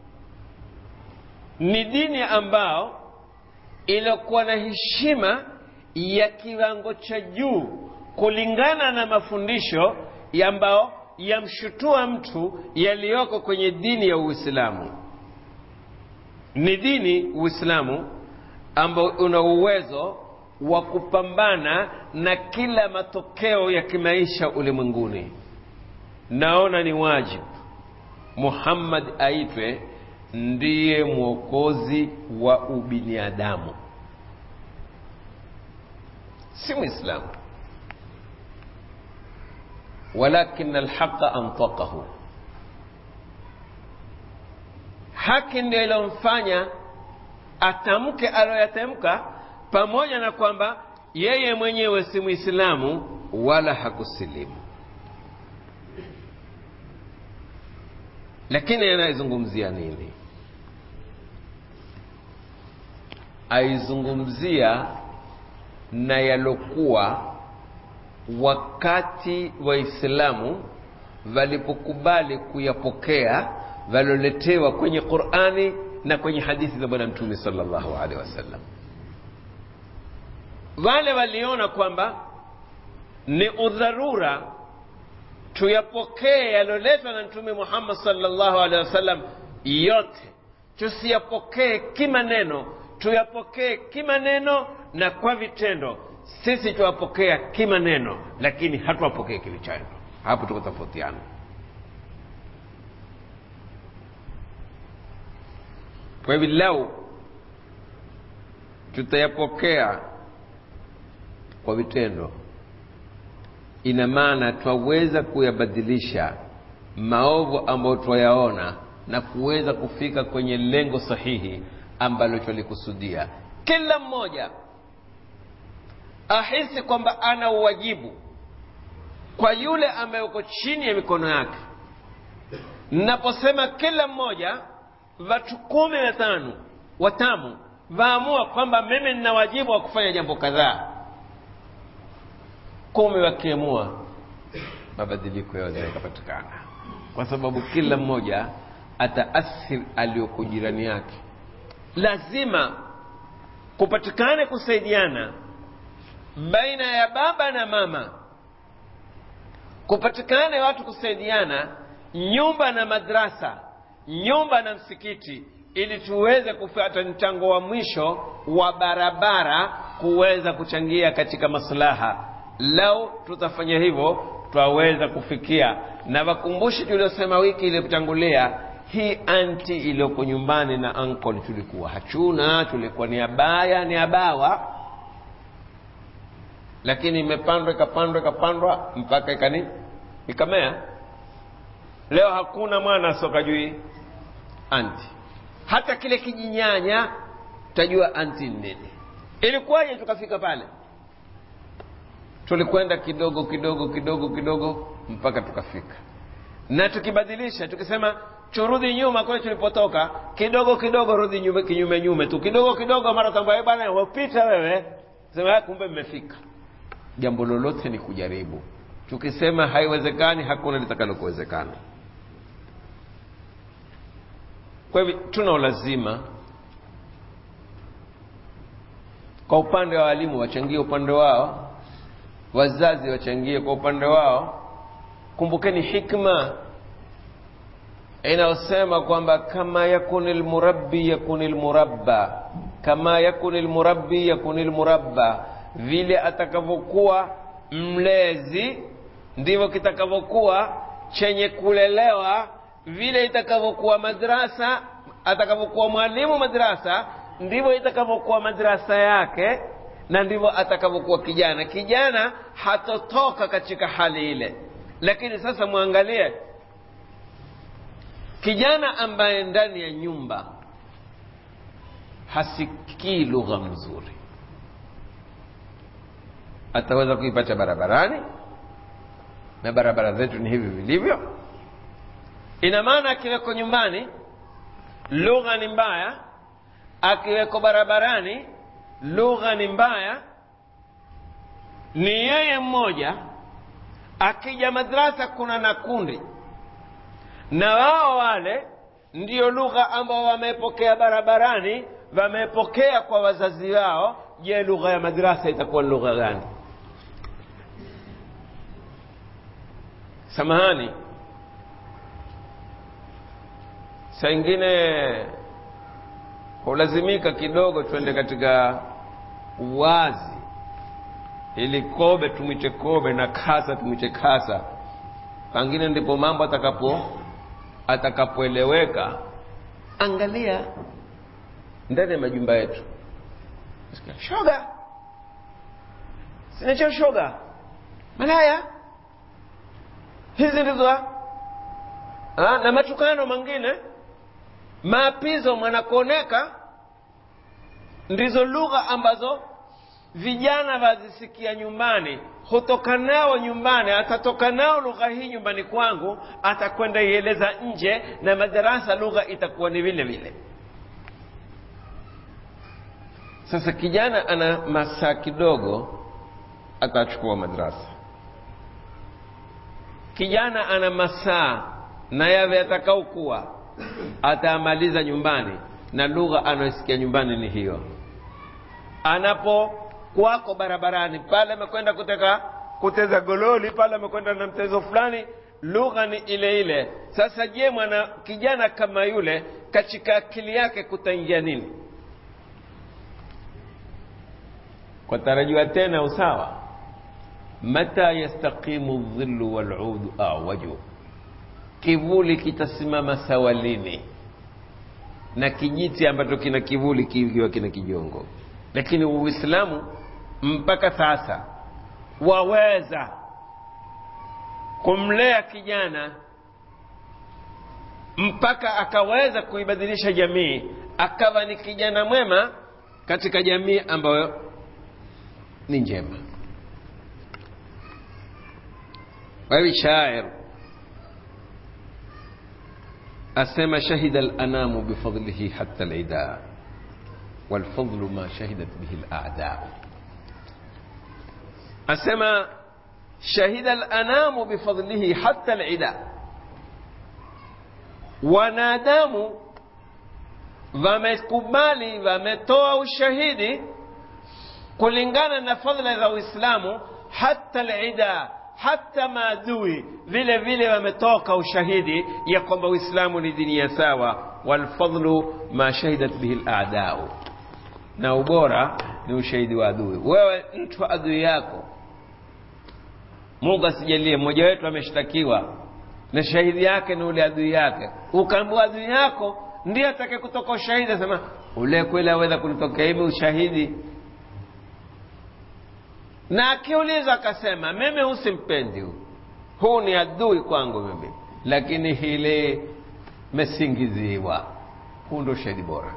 ni dini ambao iliokuwa na heshima ya kiwango cha juu kulingana na mafundisho ambao yamshutua mtu yaliyoko kwenye dini ya uislamu ni dini uislamu ambao una uwezo wa kupambana na kila matokeo ya kimaisha ulimwenguni naona ni wajibu muhammad aitwe ndiye mwokozi wa ubinadamu si mwislamu walakin alhaqa antaqahu haki ndio ilomfanya atamke aloyatamka pamoja na kwamba yeye mwenyewe si mwislamu wala hakusilimu lakini anayezungumzia nini aizungumzia na yalokuwa wakati waislamu walipokubali kuyapokea waloletewa kwenye qurani na kwenye hadithi za bwana mtume salllahu alehi wasallam wale waliona kwamba ni udharura tuyapokee yaloletwa na mtume muhammad salllahu alehi wasallam yote tusiyapokee kimaneno tuyapokee kimaneno na kwa vitendo sisi tuwapokea kimaneno lakini hatuwapokee kivitendo hapo tuko tofautiana kwa hivi lau tutayapokea kwa vitendo ina maana twaweza kuyabadilisha maovu ambayo twayaona na kuweza kufika kwenye lengo sahihi ambalo twalikusudia kila mmoja ahisi kwamba ana uwajibu kwa yule ambaye uko chini ya mikono yake naposema kila mmoja watu kumi na tano watamu vaamua kwamba mimi nina wajibu wa kufanya jambo kadhaa kumi wakiamua mabadiliko yaweza yakapatikana kwa sababu kila mmoja ataathir aliyoko jirani yake lazima kupatikane kusaidiana baina ya baba na mama kupatikane watu kusaidiana nyumba na madrasa nyumba na msikiti ili tuweze kupata mchango wa mwisho wa barabara kuweza kuchangia katika maslaha lau tutafanya hivyo twaweza kufikia na wakumbushi tuliosema wiki iliyotangulia hii anti iliyoko nyumbani na ankle tulikuwa hachuna tulikuwa ni abaya ni abawa lakini imepandwa ikapandwa ikapandwa mpaka ikani ikamea leo hakuna mwana asoka jui anti hata kile kijinyanya tajua anti nini ilikuwaje tukafika pale tulikwenda kidogo kidogo kidogo kidogo mpaka tukafika na tukibadilisha tukisema turudi nyuma kule tulipotoka kidogo kidogo rudi nyume, kinyume nyume tu kidogo kidogo mara tambua bwana wapita wewe sema kumbe mmefika jambo lolote ni kujaribu tukisema haiwezekani hakuna litakalokuwezekana kwa hivyo tuna ulazima kwa upande wa walimu wachangie upande wao wazazi wachangie kwa upande wao kumbukeni hikma inayosema kwamba kama yakuni lmurabbi yakuni lmurabba kama yakuni lmurabbi yakuni lmurabba vile atakavyokuwa mlezi ndivyo kitakavyokuwa chenye kulelewa vile itakavyokuwa madrasa atakavyokuwa mwalimu madrasa ndivyo itakavyokuwa madrasa yake na ndivyo atakavyokuwa kijana kijana hatotoka katika hali ile lakini sasa mwangalie kijana ambaye ndani ya nyumba hasikii lugha mzuri ataweza kuipata barabarani na barabara zetu ni hivi vilivyo ina maana akiweko nyumbani lugha ni mbaya akiweko barabarani lugha ni mbaya ni yeye mmoja akija madrasa kuna na kundi na wao wale ndiyo lugha ambao wamepokea barabarani wamepokea kwa wazazi wao je lugha ya madrasa itakuwa ni lugha gani samahani saa ingine hulazimika kidogo twende katika uwazi ili kobe tumwite kobe na kasa tumwite kasa pengine ndipo mambo atakapo atakapoeleweka angalia ndani ya majumba yetu shoga sinacho shoga malaya hizi ndizo ha? na matukano mengine maapizo mwanakuoneka ndizo lugha ambazo vijana wazisikia nyumbani hutoka nao nyumbani atatoka nao lugha hii nyumbani kwangu atakwenda ieleza nje na madarasa lugha itakuwa ni vile vile sasa kijana ana masaa kidogo atachukua madrasa kijana ana masaa na yave atakaokuwa ataamaliza nyumbani na lugha anayosikia nyumbani ni hiyo anapo kwako barabarani pale amekwenda kuteka kuteza gololi pale amekwenda na mchezo fulani lugha ni ile ile sasa je mwana kijana kama yule katika akili yake kutaingia nini kwa tarajiwa tena usawa mata yastaqimu dhillu waludu awaju kivuli kitasimama sawa lini na kijiti ambacho kina kivuli kikiwa kina kijongo lakini uislamu mpaka sasa waweza kumlea kijana mpaka akaweza kuibadilisha jamii akawa ni kijana mwema katika jamii ambayo ni njema wawi shair asema shahida alanamu bifadlihi hatta lida walfadlu ma shahidat bihi ladaa asema shahida alanamu bifadlihi hatta lida wanadamu wamekubali wametoa ushahidi kulingana na fadhila za uislamu hata lida hata maadui vile vile wametoka ushahidi ya kwamba uislamu ni dini ya sawa walfadlu ma shahidat bihi ladau na ubora ni ushahidi wa adui wewe mtu adui yako mungu asijalie mmoja wetu ameshtakiwa na shahidi yake ni ule adui yake ukaambua adui yako ndiye atake kutoka ushahidi asema ule kweli aweza kunitokea hivi ushahidi na akiuliza akasema mimi husimpendi huu huu ni adui kwangu mimi lakini hili mesingiziwa huu ndo ushahidi bora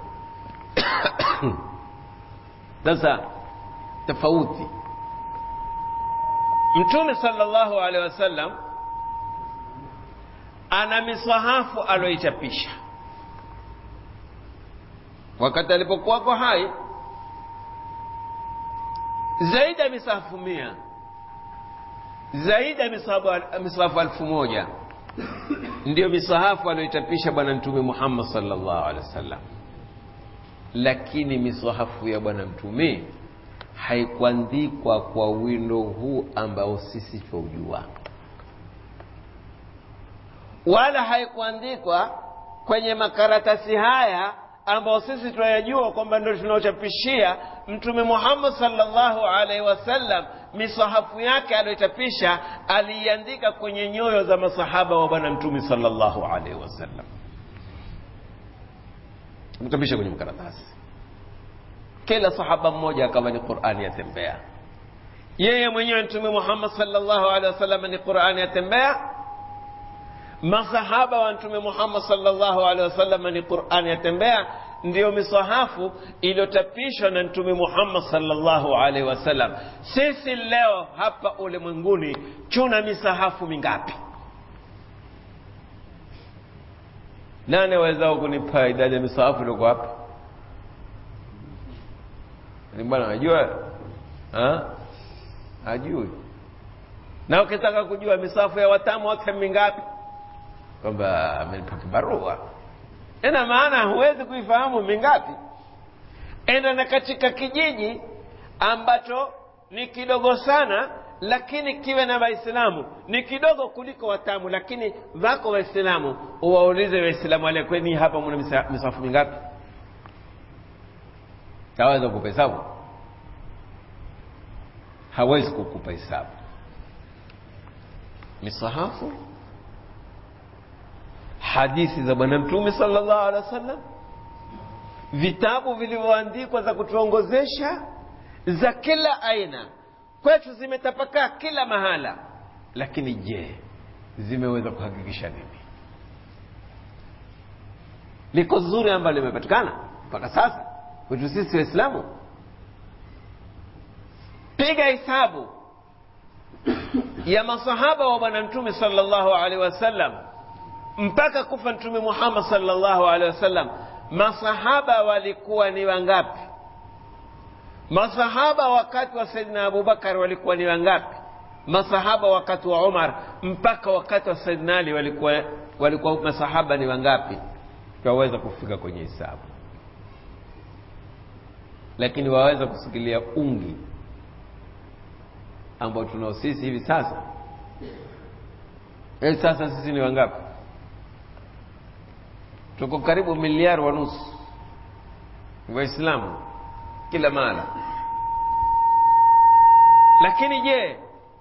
sasa tofauti mtume sallallahu alaihi wasallam ana miswahafu aloichapisha wakati alipokuwako hai zaidi ya misahafu mia zaidi ya misahafu alfu moja ndiyo misahafu aliyoichapisha bwana mtume muhammad sallallahu alaihi wasallam lakini misahafu ya bwana mtume haikuandikwa kwa wino huu ambao sisi twaujua wala haikuandikwa kwenye makaratasi haya ambao sisi tunayajua kwamba ndio tunaochapishia mtume muhammad sallallahu alaihi wasallam misahafu yake aliyochapisha aliiandika kwenye nyoyo za masahaba wa bwana mtume sallallahu alaihi wasallam mchapisha kwenye makaratasi kila sahaba mmoja akawa ni qurani yatembea yeye mwenyewe mtume muhammad sallallahu alaihi wasallam ni qurani yatembea masahaba wa mtume muhammad sallallahu alaihi wasallam ni qurani yatembea ndiyo misahafu iliyochapishwa na mtume muhammad sallallahu alaihi wasallam sisi leo hapa ulimwenguni tuna misahafu mingapi nani awezao kunipa idadi ya misahafu ilioko hapa ni bwana anajua hajui na ukitaka kujua misahafu ya watamu wake mingapi kwamba amenipa kibarua ina maana huwezi kuifahamu mingapi enda na katika kijiji ambacho ni kidogo sana lakini kiwe na waislamu ni kidogo kuliko watamu lakini wako waislamu uwaulize waislamu wale kweni hapa muna misafu mingapi taweza kukupa hesabu hawezi kukupa hesabu misahafu hadithi za bwana mtume sallallahu alaihi wasallam vitabu vilivyoandikwa za kutuongozesha za kila aina kwetu zimetapakaa kila mahala lakini je zimeweza kuhakikisha nini liko zuri ambalo limepatikana mpaka sasa kwetu sisi waislamu piga hesabu ya masahaba wa bwana mtume sallallahu alaihi wasallam mpaka kufa mtume muhammad sallallahu alaihi wasallam masahaba walikuwa ni wangapi masahaba wakati wa saidina abubakar walikuwa ni wangapi masahaba wakati wa umar mpaka wakati wa saidina ali walikuwa, walikuwa masahaba ni wangapi twaweza kufika kwenye hisabu lakini waweza kusikilia ungi ambao tunao sisi hivi sasa hivi sasa sisi ni wangapi tuko karibu miliari wa nusu waislamu kila mahala lakini je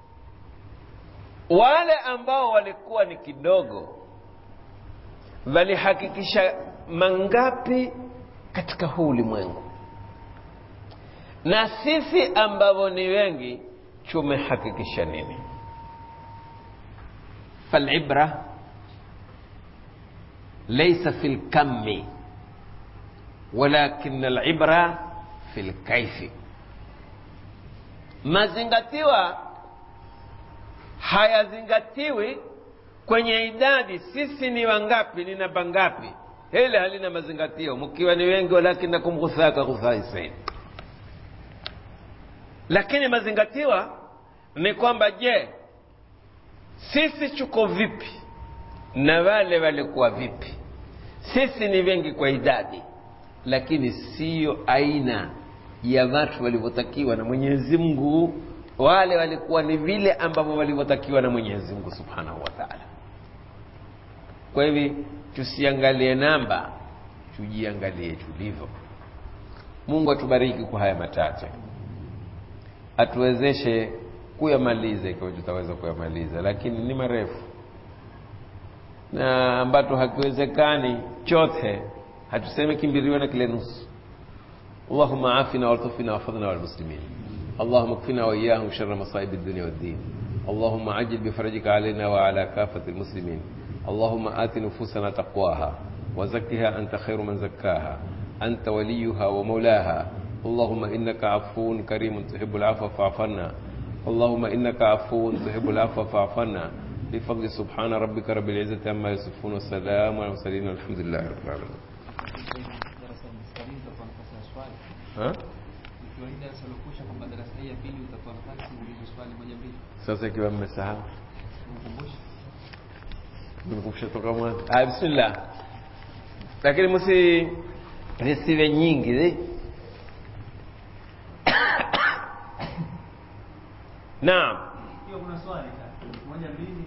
wale ambao walikuwa ni kidogo walihakikisha mangapi katika huu ulimwengu na sisi ambao ni wengi tumehakikisha nini falibra ليس في الكم ولكن العبرة في الكيف mazingatiwa hayazingatiwi kwenye idadi sisi ni wangapi ni namba ngapi hili halina mazingatio mkiwa ni wengi walakinakum ghuthaka ghuthaisain lakini mazingatiwa ni kwamba je sisi tuko vipi na wale walikuwa vipi sisi ni wengi kwa idadi lakini siyo aina ya watu walivyotakiwa na mwenyezi mungu wale walikuwa ni vile ambavyo walivyotakiwa na mwenyezi mungu subhanahu wa taala kwa hivi tusiangalie namba tujiangalie tulivyo mungu atubariki kwa haya machache atuwezeshe kuyamaliza ikiwa tutaweza kuyamaliza lakini ni marefu na ambacho hakiwezekani chote hatuseme kimbiriwe na kile nusu اللهم عافنا والطفنا واحفظنا والمسلمين اللهم اكفنا واياهم شر مصائب الدنيا والدين اللهم عجل بفرجك علينا وعلى كافه المسلمين اللهم ات نفوسنا تقواها وزكها انت خير من زكاها انت وليها ومولاها اللهم انك عفو كريم تحب العفو فاعف عنا اللهم انك عفو تحب العفو فاعف عنا بفضل سبحان ربك رب العزة عما يصفون والسلام على المرسلين والحمد لله رب العالمين darasa mstari utatoa nafasi ya swali ها ikiwa hii darasa lilokwisha kwamba darasa hii ya pili utatoa nafasi uulize swali moja mbili sasa ikiwa mmesahau ukumbushe nimekumbusha toka mwanzo ah bismillah lakini msi resive nyingi zi naam ikiwa kuna swali moja mbili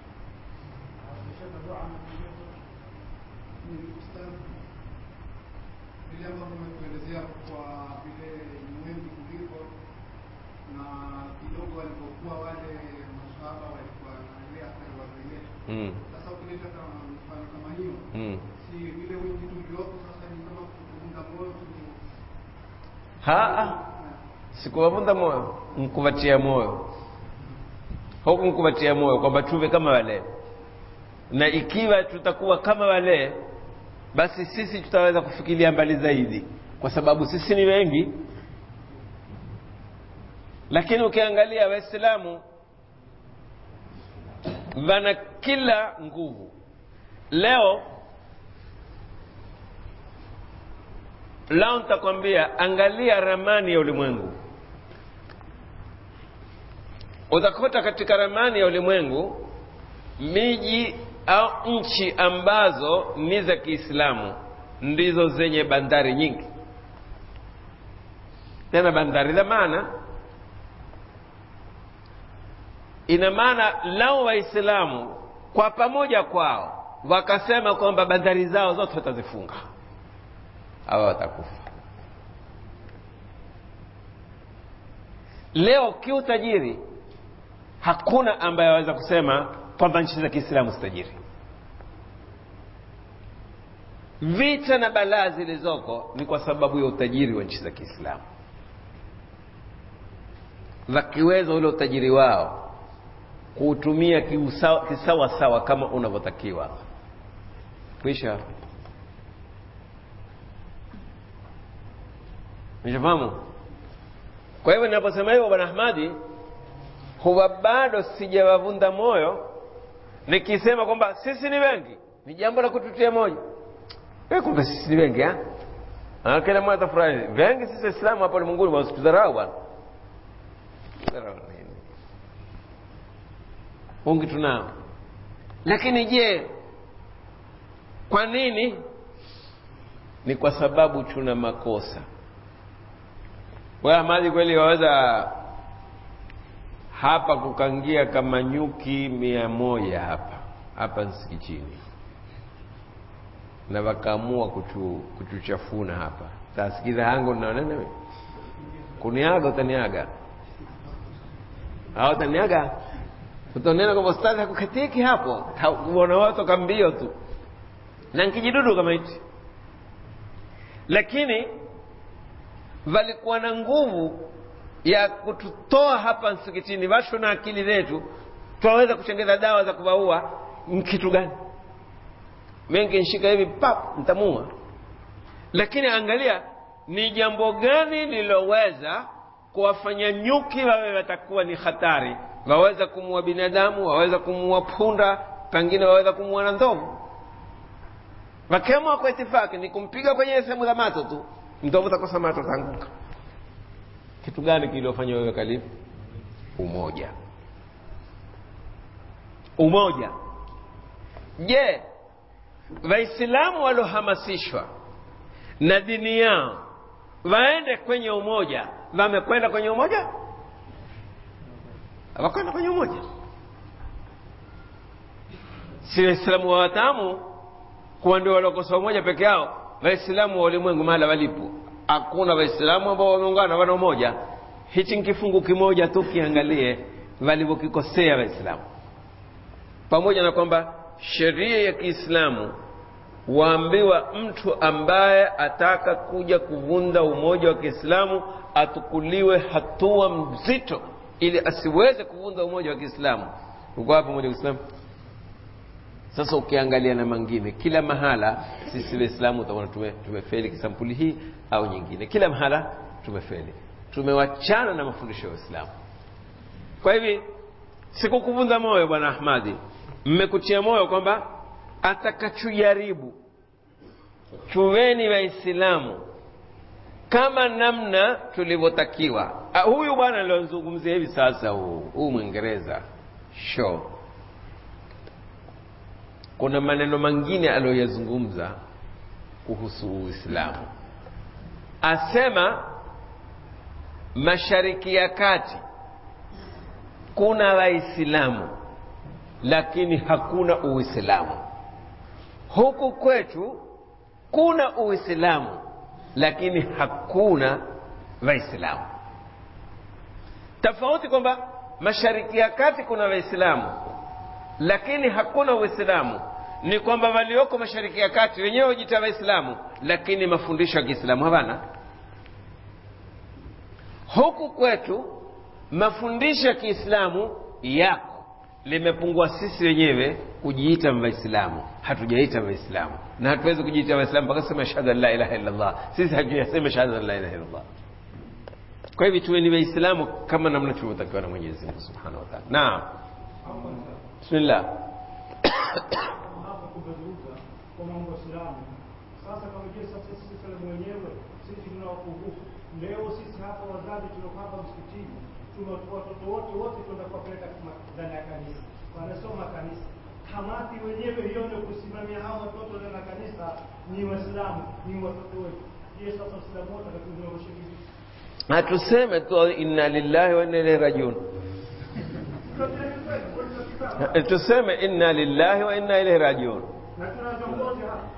vile ambavyo umetuelezea kwa vile ulimwengu kuliko na kidogo walivyokuwa wale masahaba walikuwa wanaelea hata wazee wetu. mm. Sasa ukileta kama mfano kama hiyo, Mm. si vile wingi tuliopo sasa ni kama kuunga moyo tu- haa sikuwavunda moyo nkuvatia moyo huku nkuvatia moyo kwamba tuve kama wale na ikiwa tutakuwa kama wale basi sisi tutaweza kufikiria mbali zaidi kwa sababu sisi ni wengi lakini ukiangalia waislamu wana kila nguvu leo lao nitakwambia angalia ramani ya ulimwengu utakuta katika ramani ya ulimwengu miji au nchi ambazo ni za kiislamu ndizo zenye bandari nyingi tena bandari za maana ina maana lao waislamu kwa pamoja kwao wakasema kwamba bandari zao zote watazifunga hawa watakufa leo kiutajiri hakuna ambaye aweza kusema kwamba nchi za kiislamu si tajiri vita na balaa zilizoko ni kwa sababu ya utajiri wa nchi za kiislamu wakiweza ule utajiri wao kuutumia kiusawa- kisawasawa kama unavyotakiwa kwisha nishafahamu kwa hivyo ninaposema hivyo bwana ahmadi huwa bado sijawavunda moyo nikisema kwamba sisi ni wengi ni jambo la kututia moja Eh, kumbe sisi ni wengi ha? Ah, kila mmoja atafurahi wengi sisi waislamu hapa ulimwenguni bwana usitudharau bwana Dharau nini? wengi tunao lakini je kwa nini ni kwa sababu tuna makosa wewe Ahmadi kweli waweza hapa kukangia kama nyuki mia moja hapa hapa msikitini na wakaamua kutu, kutuchafuna hapa tasikiza hangu naonene kuniaga utaniaga au utaniaga utanena kwamba ustadhi hakukatiki hapo uona watu toka mbio tu na nkijidudu kama hichi lakini walikuwa na nguvu ya kututoa hapa msikitini washo na akili zetu twaweza kutengeza dawa za kuwaua ni kitu gani mengi nshika hivi pap ntamua lakini angalia ni jambo gani liloweza kuwafanya nyuki wawe watakuwa ni hatari waweza kumuua binadamu waweza kumuua punda pengine waweza kumuua na ndovu wakiamua kwa itifaki ni kumpiga kwenye sehemu za mato tu ndovu takosa mato taanguka kitu gani kiliofanya wewe kalifu umoja umoja je waislamu waliohamasishwa na dini yao waende kwenye umoja wamekwenda kwenye umoja hawakwenda kwenye umoja si waislamu wa watamu kuwa ndio waliokosa umoja peke yao waislamu wa ulimwengu mahala walipo hakuna waislamu ambao wameungana wana umoja hichi ni kifungu kimoja tu kiangalie walivyokikosea waislamu pamoja na kwamba sheria ya kiislamu waambiwa mtu ambaye ataka kuja kuvunda umoja wa kiislamu atukuliwe hatua mzito ili asiweze kuvunda umoja wa kiislamu uko hapo umoja wa kiislamu sasa ukiangalia na mangine kila mahala sisi waislamu utaona tume, tumefeli kisampuli hii au nyingine kila mahala tumefeli tumewachana na mafundisho ya uislamu kwa hivi sikukuvunja moyo bwana ahmadi mmekutia moyo kwamba atakachojaribu chuweni waislamu kama namna tulivyotakiwa Ah, huyu bwana aliozungumzia hivi sasa huu huu mwingereza sho kuna maneno mengine aliyoyazungumza kuhusu uislamu asema mashariki ya kati kuna waislamu lakini hakuna uislamu huku kwetu kuna uislamu lakini hakuna waislamu tofauti kwamba mashariki ya kati kuna waislamu lakini hakuna uislamu ni kwamba walioko mashariki ya kati wenyewe hujita waislamu lakini mafundisho ya kiislamu hawana huku kwetu mafundisho ya kiislamu yako limepungua sisi wenyewe kujiita waislamu hatujaita waislamu na hatuwezi kujiita waislamu mpaka sema shahada la ilaha illallah sisi hatujasema shahada la ilaha illallah kwa hivyo tuwe ni waislamu kama namna tulivyotakiwa na mwenyezi mungu subhanahu wa taala naam bismillah hapo kumezungumza kwa mambo ya Uislamu. Sasa kama je, sasa sisi Waislamu wenyewe sisi tuna upungufu. Leo sisi hapa wazazi tuliokuwa hapa msikitini tunatoa watoto wote wote tuenda kuwapeleka kama- ndani ya kanisa, wanasoma kanisa. Kamati wenyewe hiyo ndio kusimamia hao watoto ndani ya kanisa ni Waislamu, ni watoto wetu. Je, sasa Waislamu wote watakuwa vipi? hatuseme tu inna lillahi wa inna ilaihi rajiun tuseme inna lillahi wa inna ilaihi rajiun Na tuna viongozi hapa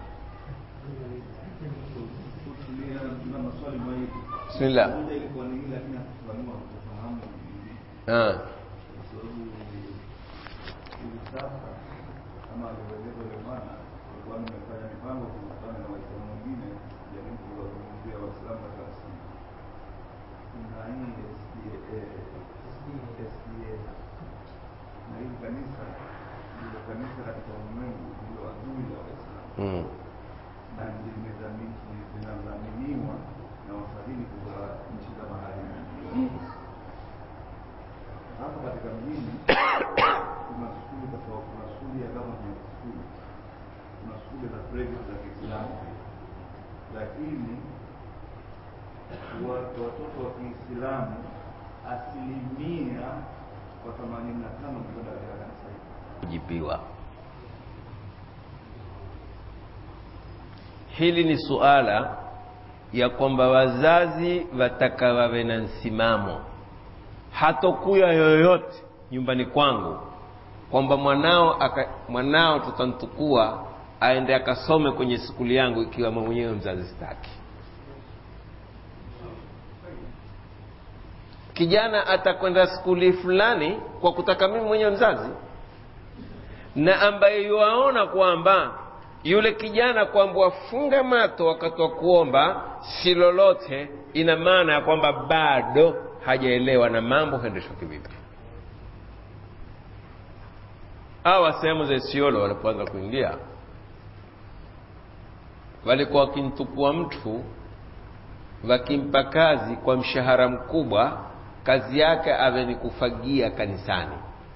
tuna maswali mawili. bismillah Moja ilikuwa ni ile lakini hatufahamu kufahamu ah. kwa sababu hivi sasa kama alivyoeleza yule bwana alikuwa nimefanya mipango kukutana na waislamu wengine jaribu kuwazungumzia waislamu katika msingi. Kuna hii SDA SDA na hili kanisa ndilo kanisa katika ulimwengu ndilo adui la waislamu mm. na limedhamini- linadhaminiwa na wafadhili kutoka nchi za magharibi. Hapa katika mjini kuna skuli tofauti, kuna skuli ya government school, kuna skuli za private za Kiislamu, lakini wa- watoto wa Kiislamu asilimia kwa themanini na tano kwenda katika kanisa hili. kujibiwa hili ni suala ya kwamba wazazi wataka wawe na msimamo hatokuya yoyote nyumbani kwangu kwamba mwanao aka, mwanao tutamtukua aende akasome kwenye skuli yangu ikiwa mimi mwenyewe mzazi sitaki kijana atakwenda skuli fulani kwa kutaka mimi mwenyewe mzazi na ambaye yuwaona kwamba yule kijana kwamba wafunga mato wakati wa kuomba si lolote ina maana ya kwamba bado hajaelewa na mambo huendeshwa kivipi hawa sehemu za isiolo walipoanza kuingia walikuwa wakimtukua mtu wakimpa kazi kwa mshahara mkubwa kazi yake awe ni kufagia kanisani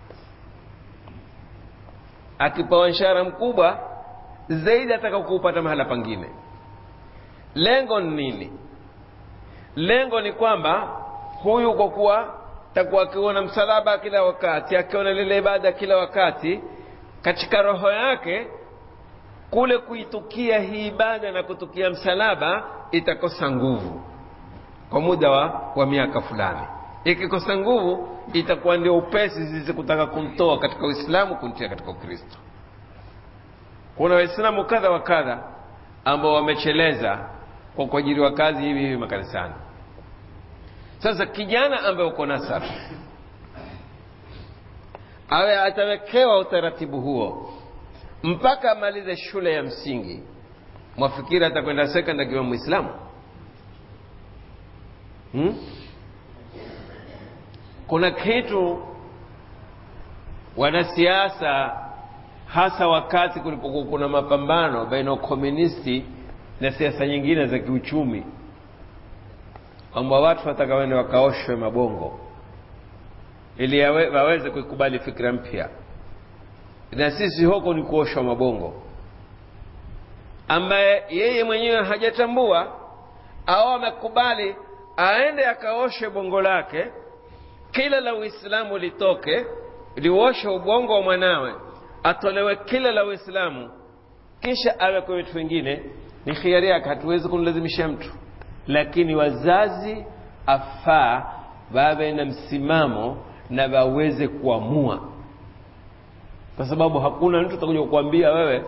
akipewa mshahara mkubwa zaidi ataka kuupata mahala pangine lengo ni nini lengo ni kwamba huyu kwa kuwa takuwa akiona msalaba kila wakati akiona lile ibada kila wakati katika roho yake kule kuitukia hii ibada na kutukia msalaba itakosa nguvu kwa muda wa, wa miaka fulani ikikosa nguvu itakuwa ndio upesi zizi kutaka kumtoa katika uislamu kumtia katika ukristo kuna waislamu kadha wa kadha ambao wamecheleza kwa kuajiriwa kazi hivi hivi makanisani sasa kijana ambaye uko nasara awe atawekewa utaratibu huo mpaka amalize shule ya msingi mwafikiri atakwenda sekond akiwa mwislamu hmm? kuna kitu wanasiasa hasa wakati kulipokuwa kuna mapambano baina ya ukomunisti na siasa nyingine za kiuchumi kwamba watu wataka wende wakaoshwe mabongo ili yawe, waweze kuikubali fikra mpya na sisi huko ni kuoshwa mabongo ambaye yeye mwenyewe hajatambua au amekubali aende akaoshe bongo lake kila la uislamu litoke lioshe ubongo wa mwanawe atolewe kila la uislamu kisha awe kwa vitu vingine ni khiari yake hatuwezi kumlazimisha mtu lakini wazazi afaa wawe na msimamo na waweze kuamua kwa sababu hakuna mtu atakuja kukuambia wewe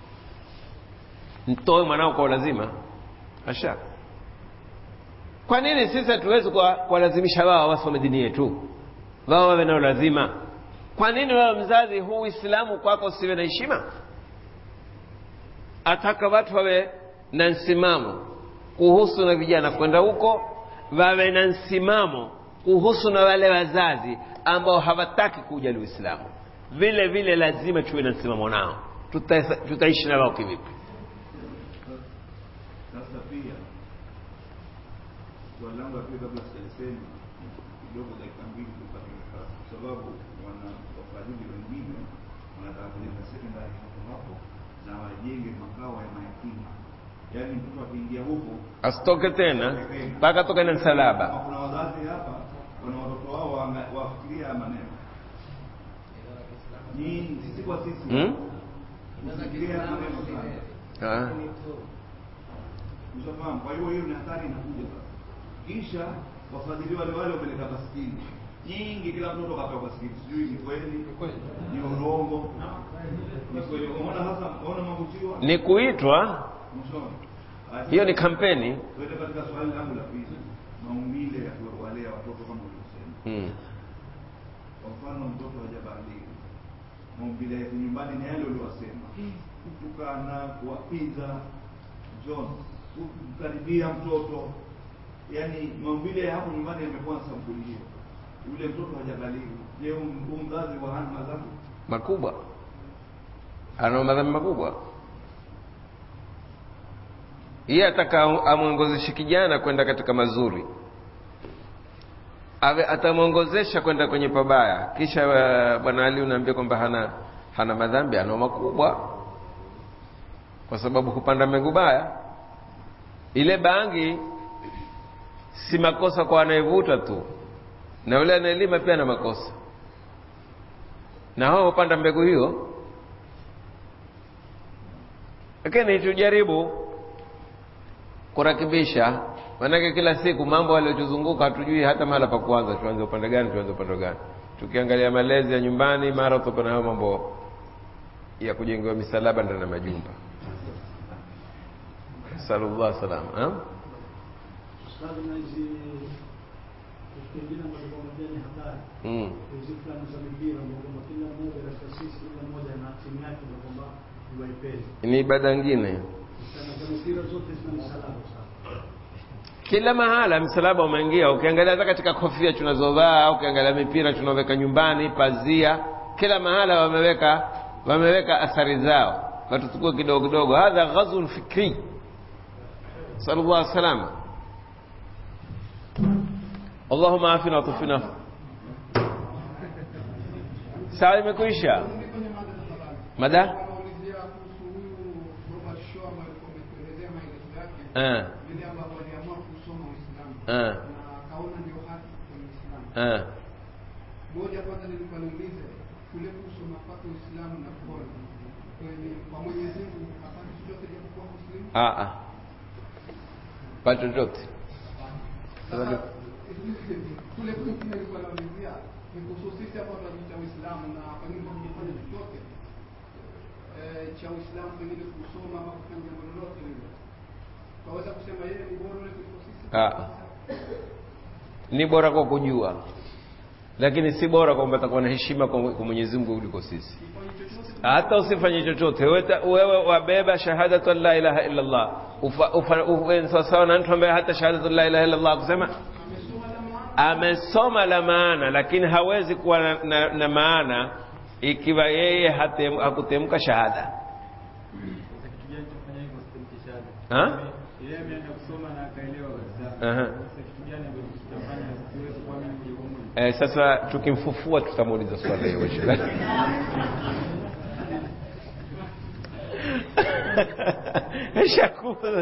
mtoe mwanao kwa lazima asha kwa nini sisi hatuwezi kuwalazimisha wao wasome dini yetu wao wawe nao lazima kwa nini wewe mzazi huu uislamu kwako usiwe na heshima ataka watu wawe na msimamo kuhusu na vijana kwenda huko wawe na msimamo kuhusu na wale wazazi ambao hawataki kujali uislamu vile vile lazima tuwe na msimamo nao Tuta, tutaishi na wao kivipi Sasa pia swali langu la pili kabla sijalisema kidogo, dakika mbili tupate nafasi, kwa sababu wana wafadhili wengine wanataka kujenga sekondari hapo hapo na wajenge makao ya mayatima, yaani mtoto akiingia huko asitoke tena mpaka toke na msalaba kama kuna wazazi hapa wana watoto wao waanga- wafikiria haya maneno nyinyi, sisi kwa sisi hmm? tusifikirie haya maneno sana ah. Ushafahamu? Kwa hiyo hiyo ni hatari inakuja sasa. Kisha wafadhili wale wale wapeleka baskili nyingi, kila mtoto kapewa baskili, sijui ni kweli ni urongo, ni kweli. Umeona sasa, umeona mavutiwa ni kuitwa mshauri. Basi, hiyo ni kampeni Tuende katika swali langu la pili, maumbile ya kuwalea watoto kama ulivyosema. hmm. Kwa mfano mtoto hajabalighi, maumbile yake nyumbani ni yale uliwasema, kutukana, kuwapiza, John, kumkaribia mtoto, yaani maumbile ya hapo nyumbani yamekuwa na sampuli hiyo. Yule mtoto hajabalighi, je, huu mzazi wa hana madhambi? makubwa ana madhambi makubwa yeye ataka amwongozeshe kijana kwenda katika mazuri awe atamwongozesha kwenda kwenye pabaya kisha uh, bwana ali unaambia kwamba hana hana madhambi ana makubwa kwa sababu kupanda mbegu baya ile bangi si makosa kwa anayevuta tu na yule anayelima pia ana makosa na hao hupanda mbegu hiyo lakini tujaribu kurakibisha maanake kila siku mambo yaliyotuzunguka hatujui hata mahala pa kuanza tuanze upande gani tuanze upande gani tukiangalia malezi ya nyumbani mara utakuwa na hayo mambo ya kujengewa misalaba ndani ya majumba sallallahu salam ha? Ustadhi, na hizi vitu vingine ambavyo pamoja ni habari mm. hizi fulani za mipira ambao kwamba kila mmoja katika sisi kila mmoja na timu yake ndio kwamba iwaipende ni ibada nyingine sana za mipira zote zina msalaba sana kila mahala msalaba umeingia ukiangalia hata katika kofia tunazovaa ukiangalia mipira tunaoweka nyumbani pazia kila mahala wameweka wameweka athari zao watuchukue kidogo kidogo hadha ghazun fikri sallallahu salama allahuma afina watufina saa imekwisha mada Wanaulizia kuhusu huyu Robert Shaw ambaye alikuwa ametuelezea maelezo yake eh, vile ambavyo aliamua kusoma Uislamu eh, na akaona ndio haki kwenye Uislamu. eh. Moja kwanza nilikuwa niulize kule kusoma kwake Uislamu na kuona kwenye kwa Mwenyezi Mungu hapana chochote japokuwa Muslimu. Ah, ah. pa chochote Sasa kule kwingine nilikuwa naulizia ni kuhusu sisi hapa tunajiita Uislamu na pengine kwa kujifanya chochote eh, cha Uislamu pengine kusoma ama kufanya jambo lolote lile, twaweza kusema yeye ni bora yule kuliko sisi? Ah. ni bora kwa kujua lakini si bora kwamba atakuwa na heshima kwa kwa Mwenyezi Mungu kuliko sisi Kifanye chochote hata usifanye chochote wewe wewe wabeba shahadatu la ilaha illa Allah ufa, ufa, ufa, sawasawa na mtu ambaye hata shahadatu la ilaha illa Allah kusema amesoma la maana amesoma la maana lakini hawezi kuwa na, na, na maana ikiwa yeye hatem- hakutemka shahada Sasa kitu gani chafanya hivyo sitemke shahada? ha? Yeye ameenda kusoma na akaelewa kabisa. Aha. Sasa kitu gani ambacho kitafanya siwezi kuamini moja kwa moja? Eh, sasa tukimfufua tutamuuliza swali hiyo inshallah. ishakufa